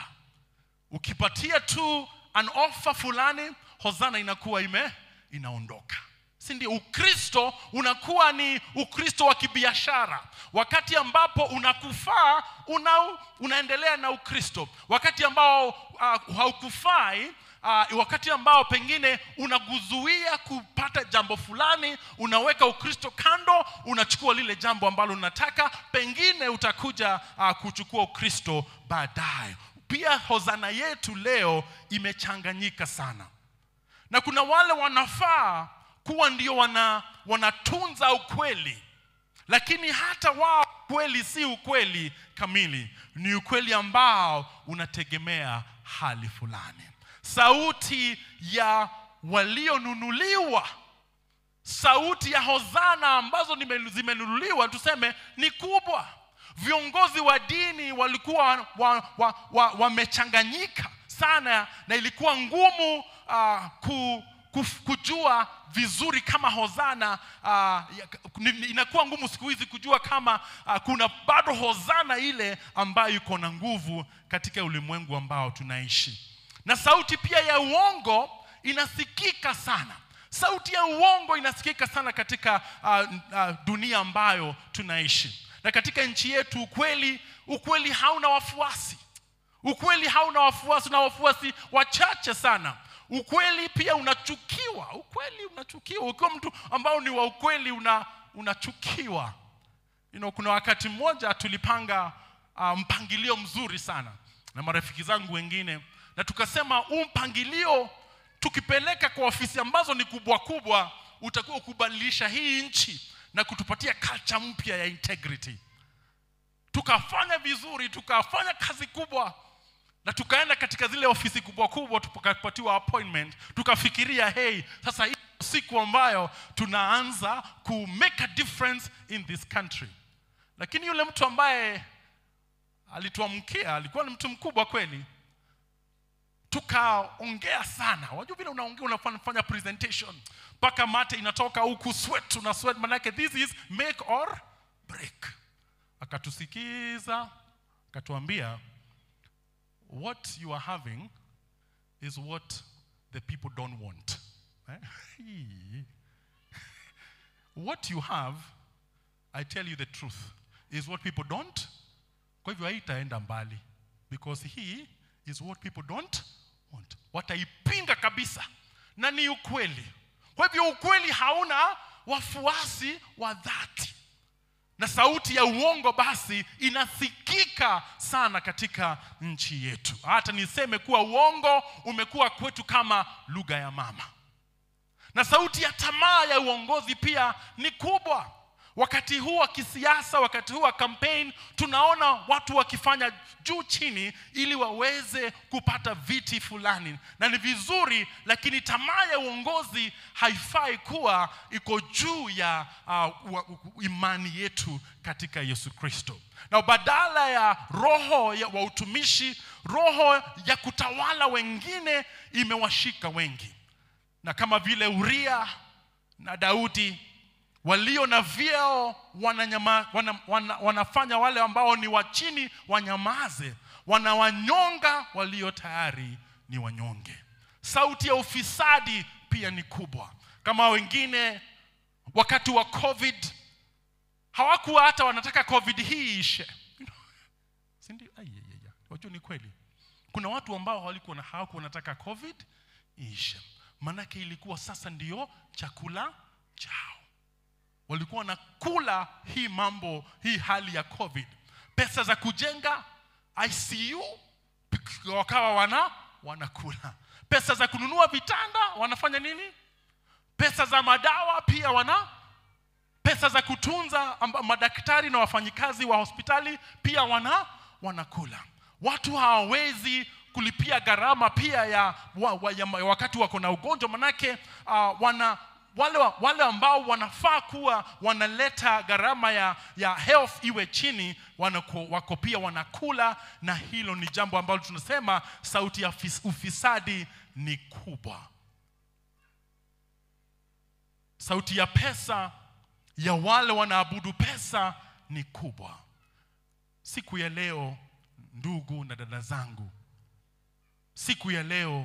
ukipatia tu an offer fulani hozana inakuwa ime inaondoka si ndio ukristo unakuwa ni ukristo wa kibiashara wakati ambapo unakufaa una, unaendelea na ukristo wakati ambao uh, haukufai uh, wakati ambao pengine unakuzuia kupata jambo fulani unaweka ukristo kando unachukua lile jambo ambalo unataka pengine utakuja uh, kuchukua ukristo baadaye pia hozana yetu leo imechanganyika sana na kuna wale wanafaa kuwa ndio wana, wanatunza ukweli lakini hata wao kweli si ukweli kamili ni ukweli ambao unategemea hali fulani sauti ya walionunuliwa sauti ya hozana ambazo nime- zimenunuliwa tuseme ni kubwa viongozi wa dini walikuwa wamechanganyika wa, wa, wa wamechanganyika sana na ilikuwa ngumu uh, ku, kuf- kujua vizuri kama hozana uh, ya- ni- ni- inakuwa ngumu siku hizi kujua kama uh, kuna bado hozana ile ambayo iko na nguvu katika ulimwengu ambao tunaishi na sauti pia ya uongo inasikika sana sauti ya uongo inasikika sana katika uh, uh, dunia ambayo tunaishi na katika nchi yetu ukweli ukweli hauna wafuasi ukweli hauna wafuasi na wafuasi wachache sana ukweli pia unachukiwa ukweli unachukiwa ukiwa mtu ambao ni wa ukweli una unachukiwa you know, kuna wakati mmoja tulipanga uh, mpangilio mzuri sana na marafiki zangu wengine na tukasema huu mpangilio tukipeleka kwa ofisi ambazo ni kubwa kubwa utakuwa kubadilisha hii nchi na kutupatia culture mpya ya integrity tukafanya vizuri tukafanya kazi kubwa na tukaenda katika zile ofisi kubwa kubwa tukapatiwa appointment tukafikiria hey sasa hii siku ambayo tunaanza ku make a difference in this country lakini yule mtu ambaye alituamkia alikuwa ni mtu mkubwa kweli tukaongea sana wajua vile unaongea unafanya presentation mpaka mate inatoka huku sweat una sweat manake this is make or break akatusikiza akatuambia what you are having is what the people don't want eh? what you have i tell you the truth is what people don't kwa hivyo haitaenda mbali because he is what people don't want wataipinga kabisa na ni ukweli kwa hivyo ukweli hauna wafuasi wa dhati na sauti ya uongo basi inasikika sana katika nchi yetu hata niseme kuwa uongo umekuwa kwetu kama lugha ya mama na sauti ya tamaa ya uongozi pia ni kubwa wakati huu wa kisiasa wakati huu wa campaign tunaona watu wakifanya juu chini ili waweze kupata viti fulani na ni vizuri lakini tamaa ya uongozi haifai kuwa iko juu ya uh, wa- u- imani yetu katika yesu kristo na badala ya roho ya, wa utumishi roho ya kutawala wengine imewashika wengi na kama vile uria na daudi walio na vyeo wananyama, wana, wana, wanafanya wale ambao ni wa chini wanyamaze wanawanyonga walio tayari ni wanyonge sauti ya ufisadi pia ni kubwa kama wengine wakati wa covid hawakuwa hata wanataka covid hii ishe Si ndio? Ai, ai, ai, ai. wajua ni kweli kuna watu ambao walikuwa na hawakuwa wanataka covid iishe maanake ilikuwa sasa ndio chakula chao walikuwa wanakula hii mambo hii hali ya covid pesa za kujenga icu wakawa wana wanakula pesa za kununua vitanda wanafanya nini pesa za madawa pia wana pesa za kutunza amba, madaktari na wafanyikazi wa hospitali pia wana wanakula watu hawawezi kulipia gharama pia ya, wa, wa, ya wakati wako na ugonjwa manake uh, wana wale, wa- wale ambao wanafaa kuwa wanaleta gharama ya, ya health iwe chini wanako, wako pia wanakula na hilo ni jambo ambalo tunasema sauti ya fis- ufisadi ni kubwa sauti ya pesa ya wale wanaabudu pesa ni kubwa siku ya leo ndugu na dada zangu siku ya leo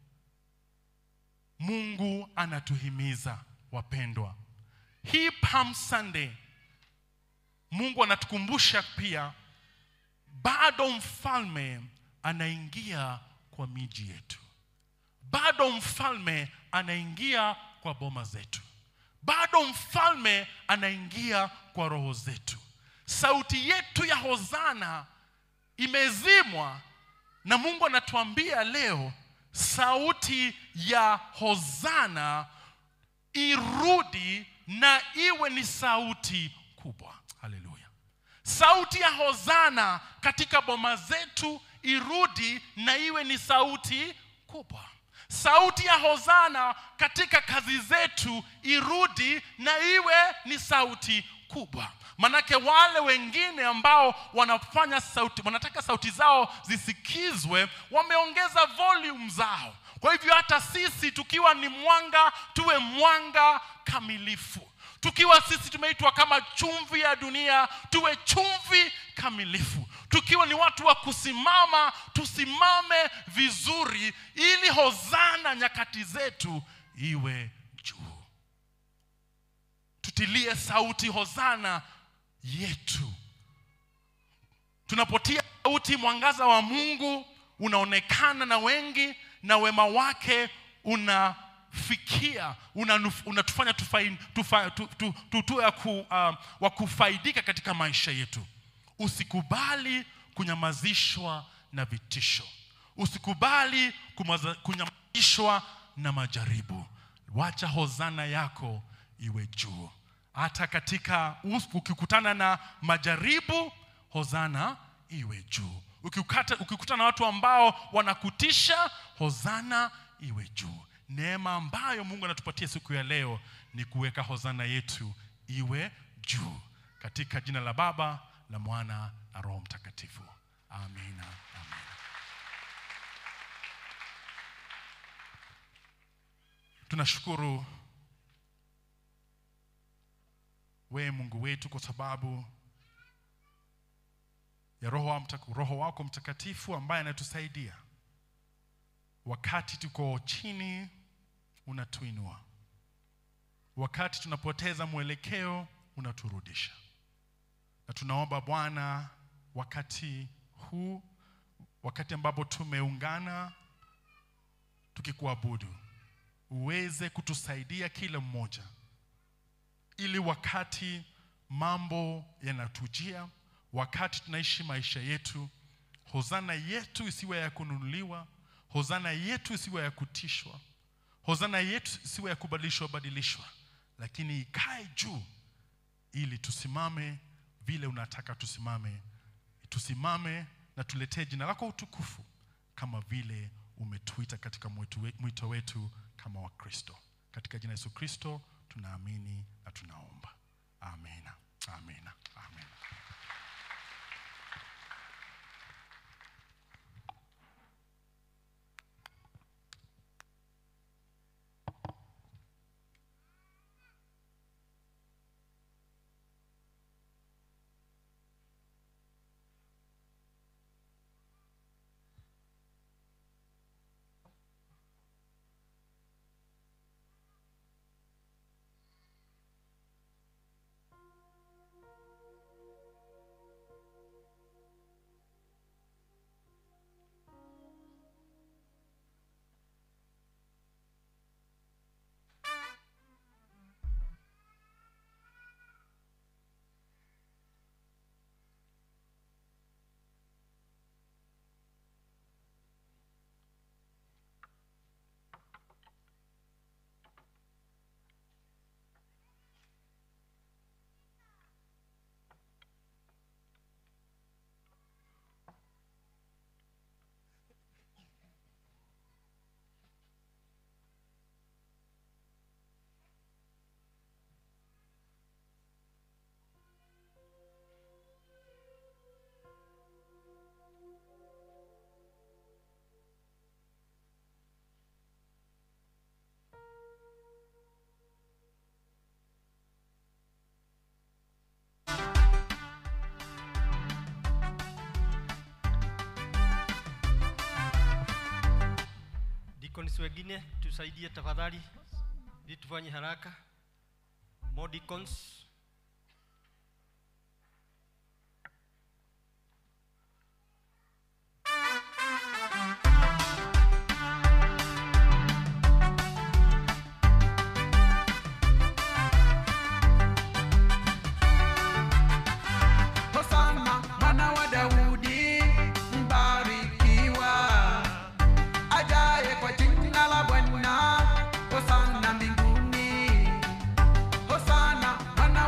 mungu anatuhimiza wapendwa hii palm sunday mungu anatukumbusha pia bado mfalme anaingia kwa miji yetu bado mfalme anaingia kwa boma zetu bado mfalme anaingia kwa roho zetu sauti yetu ya hozana imezimwa na mungu anatuambia leo sauti ya hozana irudi na iwe ni sauti kubwa haleluya sauti ya hozana katika boma zetu irudi na iwe ni sauti kubwa sauti ya hozana katika kazi zetu irudi na iwe ni sauti kubwa manake wale wengine ambao wanafanya sauti wanataka sauti zao zisikizwe wameongeza volume zao kwa hivyo hata sisi tukiwa ni mwanga tuwe mwanga kamilifu tukiwa sisi tumeitwa kama chumvi ya dunia tuwe chumvi kamilifu tukiwa ni watu wa kusimama tusimame vizuri ili hozana nyakati zetu iwe juu tutilie sauti hozana yetu tunapotia sauti mwangaza wa mungu unaonekana na wengi na wema wake unafikia unanuf- unatufanya tufain- tufa- tu- tu- tu- tuwe ku, uh, wa kufaidika katika maisha yetu usikubali kunyamazishwa na vitisho usikubali kumaza- kunyamazishwa na majaribu wacha hozana yako iwe juu hata katika us- ukikutana na majaribu hozana iwe juu ukikata, ukikutana na watu ambao wanakutisha hozana iwe juu neema ambayo mungu anatupatia siku ya leo ni kuweka hozana yetu iwe juu katika jina la baba la mwana na roho mtakatifu amina amina tunashukuru wewe mungu wetu kwa sababu ya roho, wa mtak- roho wako mtakatifu ambaye anatusaidia wakati tuko chini unatuinua wakati tunapoteza mwelekeo unaturudisha na tunaomba bwana wakati huu wakati ambapo tumeungana tukikuabudu uweze kutusaidia kila mmoja ili wakati mambo yanatujia wakati tunaishi maisha yetu hozana yetu isiwe ya kununuliwa hozana yetu isiwe ya kutishwa hozana yetu isiwe ya kubadilishwa badilishwa lakini ikae juu ili tusimame vile unataka tusimame tusimame na tuletee jina lako utukufu kama vile umetuita katika mwito we- mwito wetu kama wakristo katika jina la yesu kristo tunaamini na tunaomba amina amina amina Deacons wengine tusaidie tafadhali, ili tufanye haraka. More deacons. Hosana mwana wa Daudi, mbarikiwa ajaye kwa jina la Bwana. Hosana mbinguni, Hosana mwana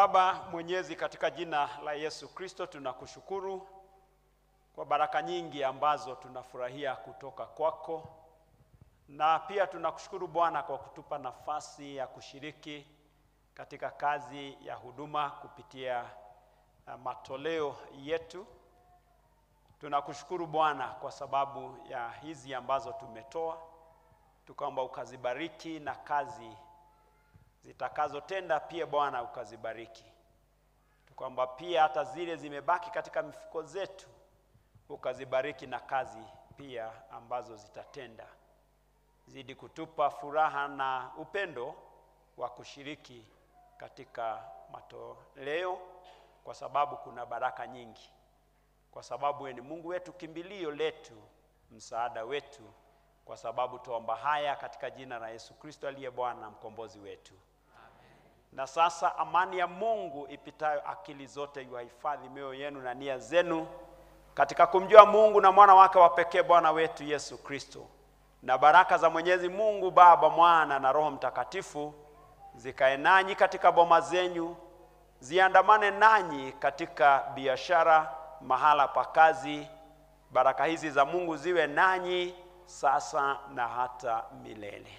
Baba Mwenyezi, katika jina la Yesu Kristo tunakushukuru kwa baraka nyingi ambazo tunafurahia kutoka kwako, na pia tunakushukuru Bwana kwa kutupa nafasi ya kushiriki katika kazi ya huduma kupitia uh, matoleo yetu. Tunakushukuru Bwana kwa sababu ya hizi ambazo tumetoa, tukaomba ukazibariki na kazi zitakazotenda pia Bwana ukazibariki. Tukaomba pia hata zile zimebaki katika mifuko zetu ukazibariki na kazi pia ambazo zitatenda. Zidi kutupa furaha na upendo wa kushiriki katika matoleo, kwa sababu kuna baraka nyingi, kwa sababu wewe ni Mungu wetu, kimbilio letu, msaada wetu, kwa sababu tuomba haya katika jina la Yesu Kristo aliye Bwana mkombozi wetu. Na sasa amani ya Mungu ipitayo akili zote iwahifadhi mioyo yenu na nia zenu katika kumjua Mungu na mwana wake wa pekee Bwana wetu Yesu Kristo. Na baraka za Mwenyezi Mungu Baba, Mwana na Roho Mtakatifu zikae nanyi katika boma zenyu, ziandamane nanyi katika biashara, mahala pa kazi. Baraka hizi za Mungu ziwe nanyi sasa na hata milele.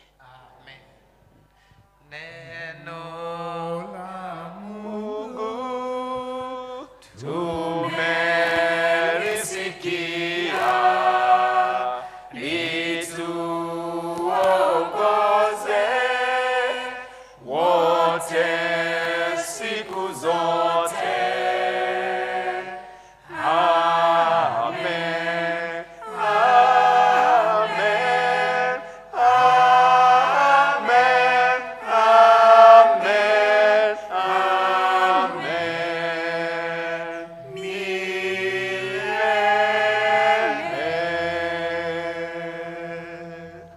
Neno la Mungu tumelisikia lituongoze wote siku zote. Amen. Amen. Amen. Amen. Amen. Milele.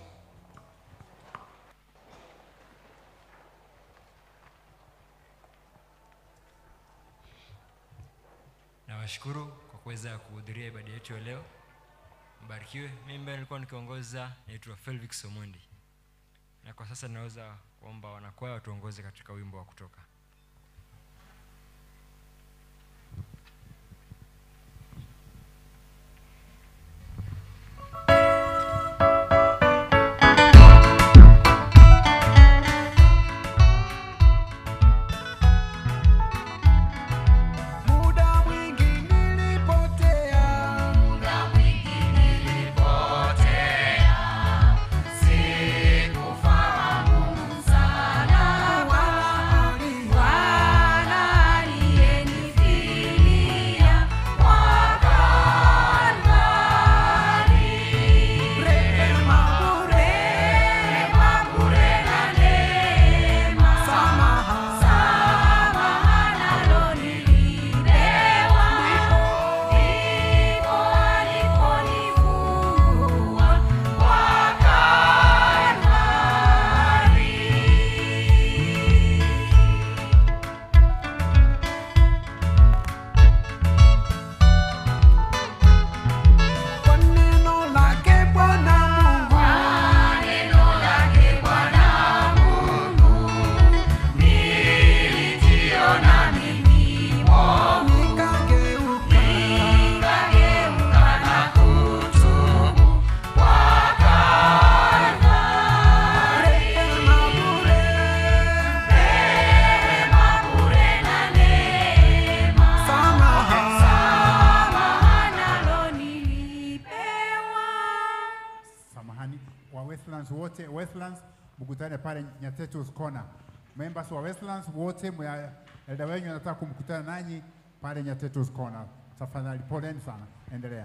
Nawashukuru kwa kuweza kuhudhuria ibada yetu ya leo. Mbarikiwe. Mimi ambaye nilikuwa nikiongoza naitwa Felix Omondi, na kwa sasa ninaweza kuomba wanakwaya watuongoze katika wimbo wa kutoka. Muda mwingi nilipotea, muda mwingi nilipotea, sikufahamu sana wala aliyenifilia kwa Kalvari. Rehema bure, rehema bure na neema, samaha, samaha nalo nilipewa, ndipo aliponifungua kwa Kwa neno lake Bwana Mungu, kwa neno lake Bwana Mungu, nilijiona mimi mwovu, nikageuka, nikageuka na kutubu kwa Kalvari. Rehema bure, rehema bure na neema, samaha, samaha nalo nilipewa. samahani wa Westlands wote Westlands mkutane pale Nyatetus Corner. Members wa Westlands wote mwa elda wenyu anataka kumkutana nanyi pale Nyatetus Corner. Tafadhali poleni sana, endelea.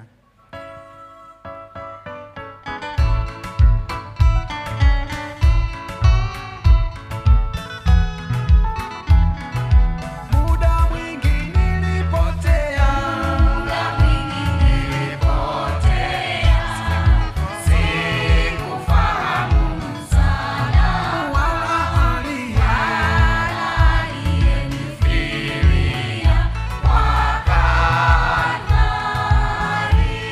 Muda mwingi nilipotea, muda mwingi nilipotea, sikufahamu sana wala aliyenifilia kwa Kalvari.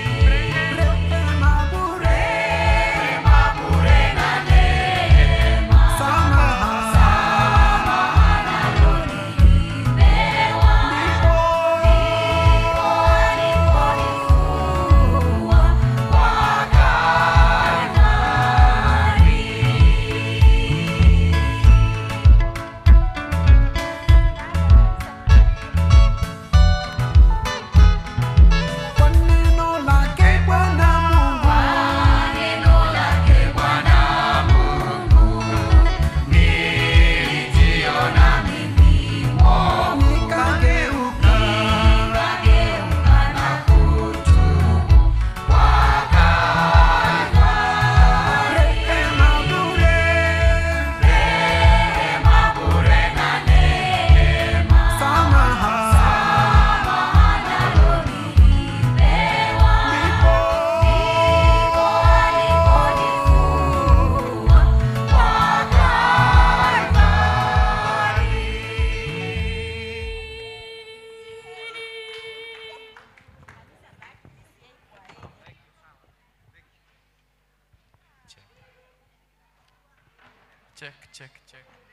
check check check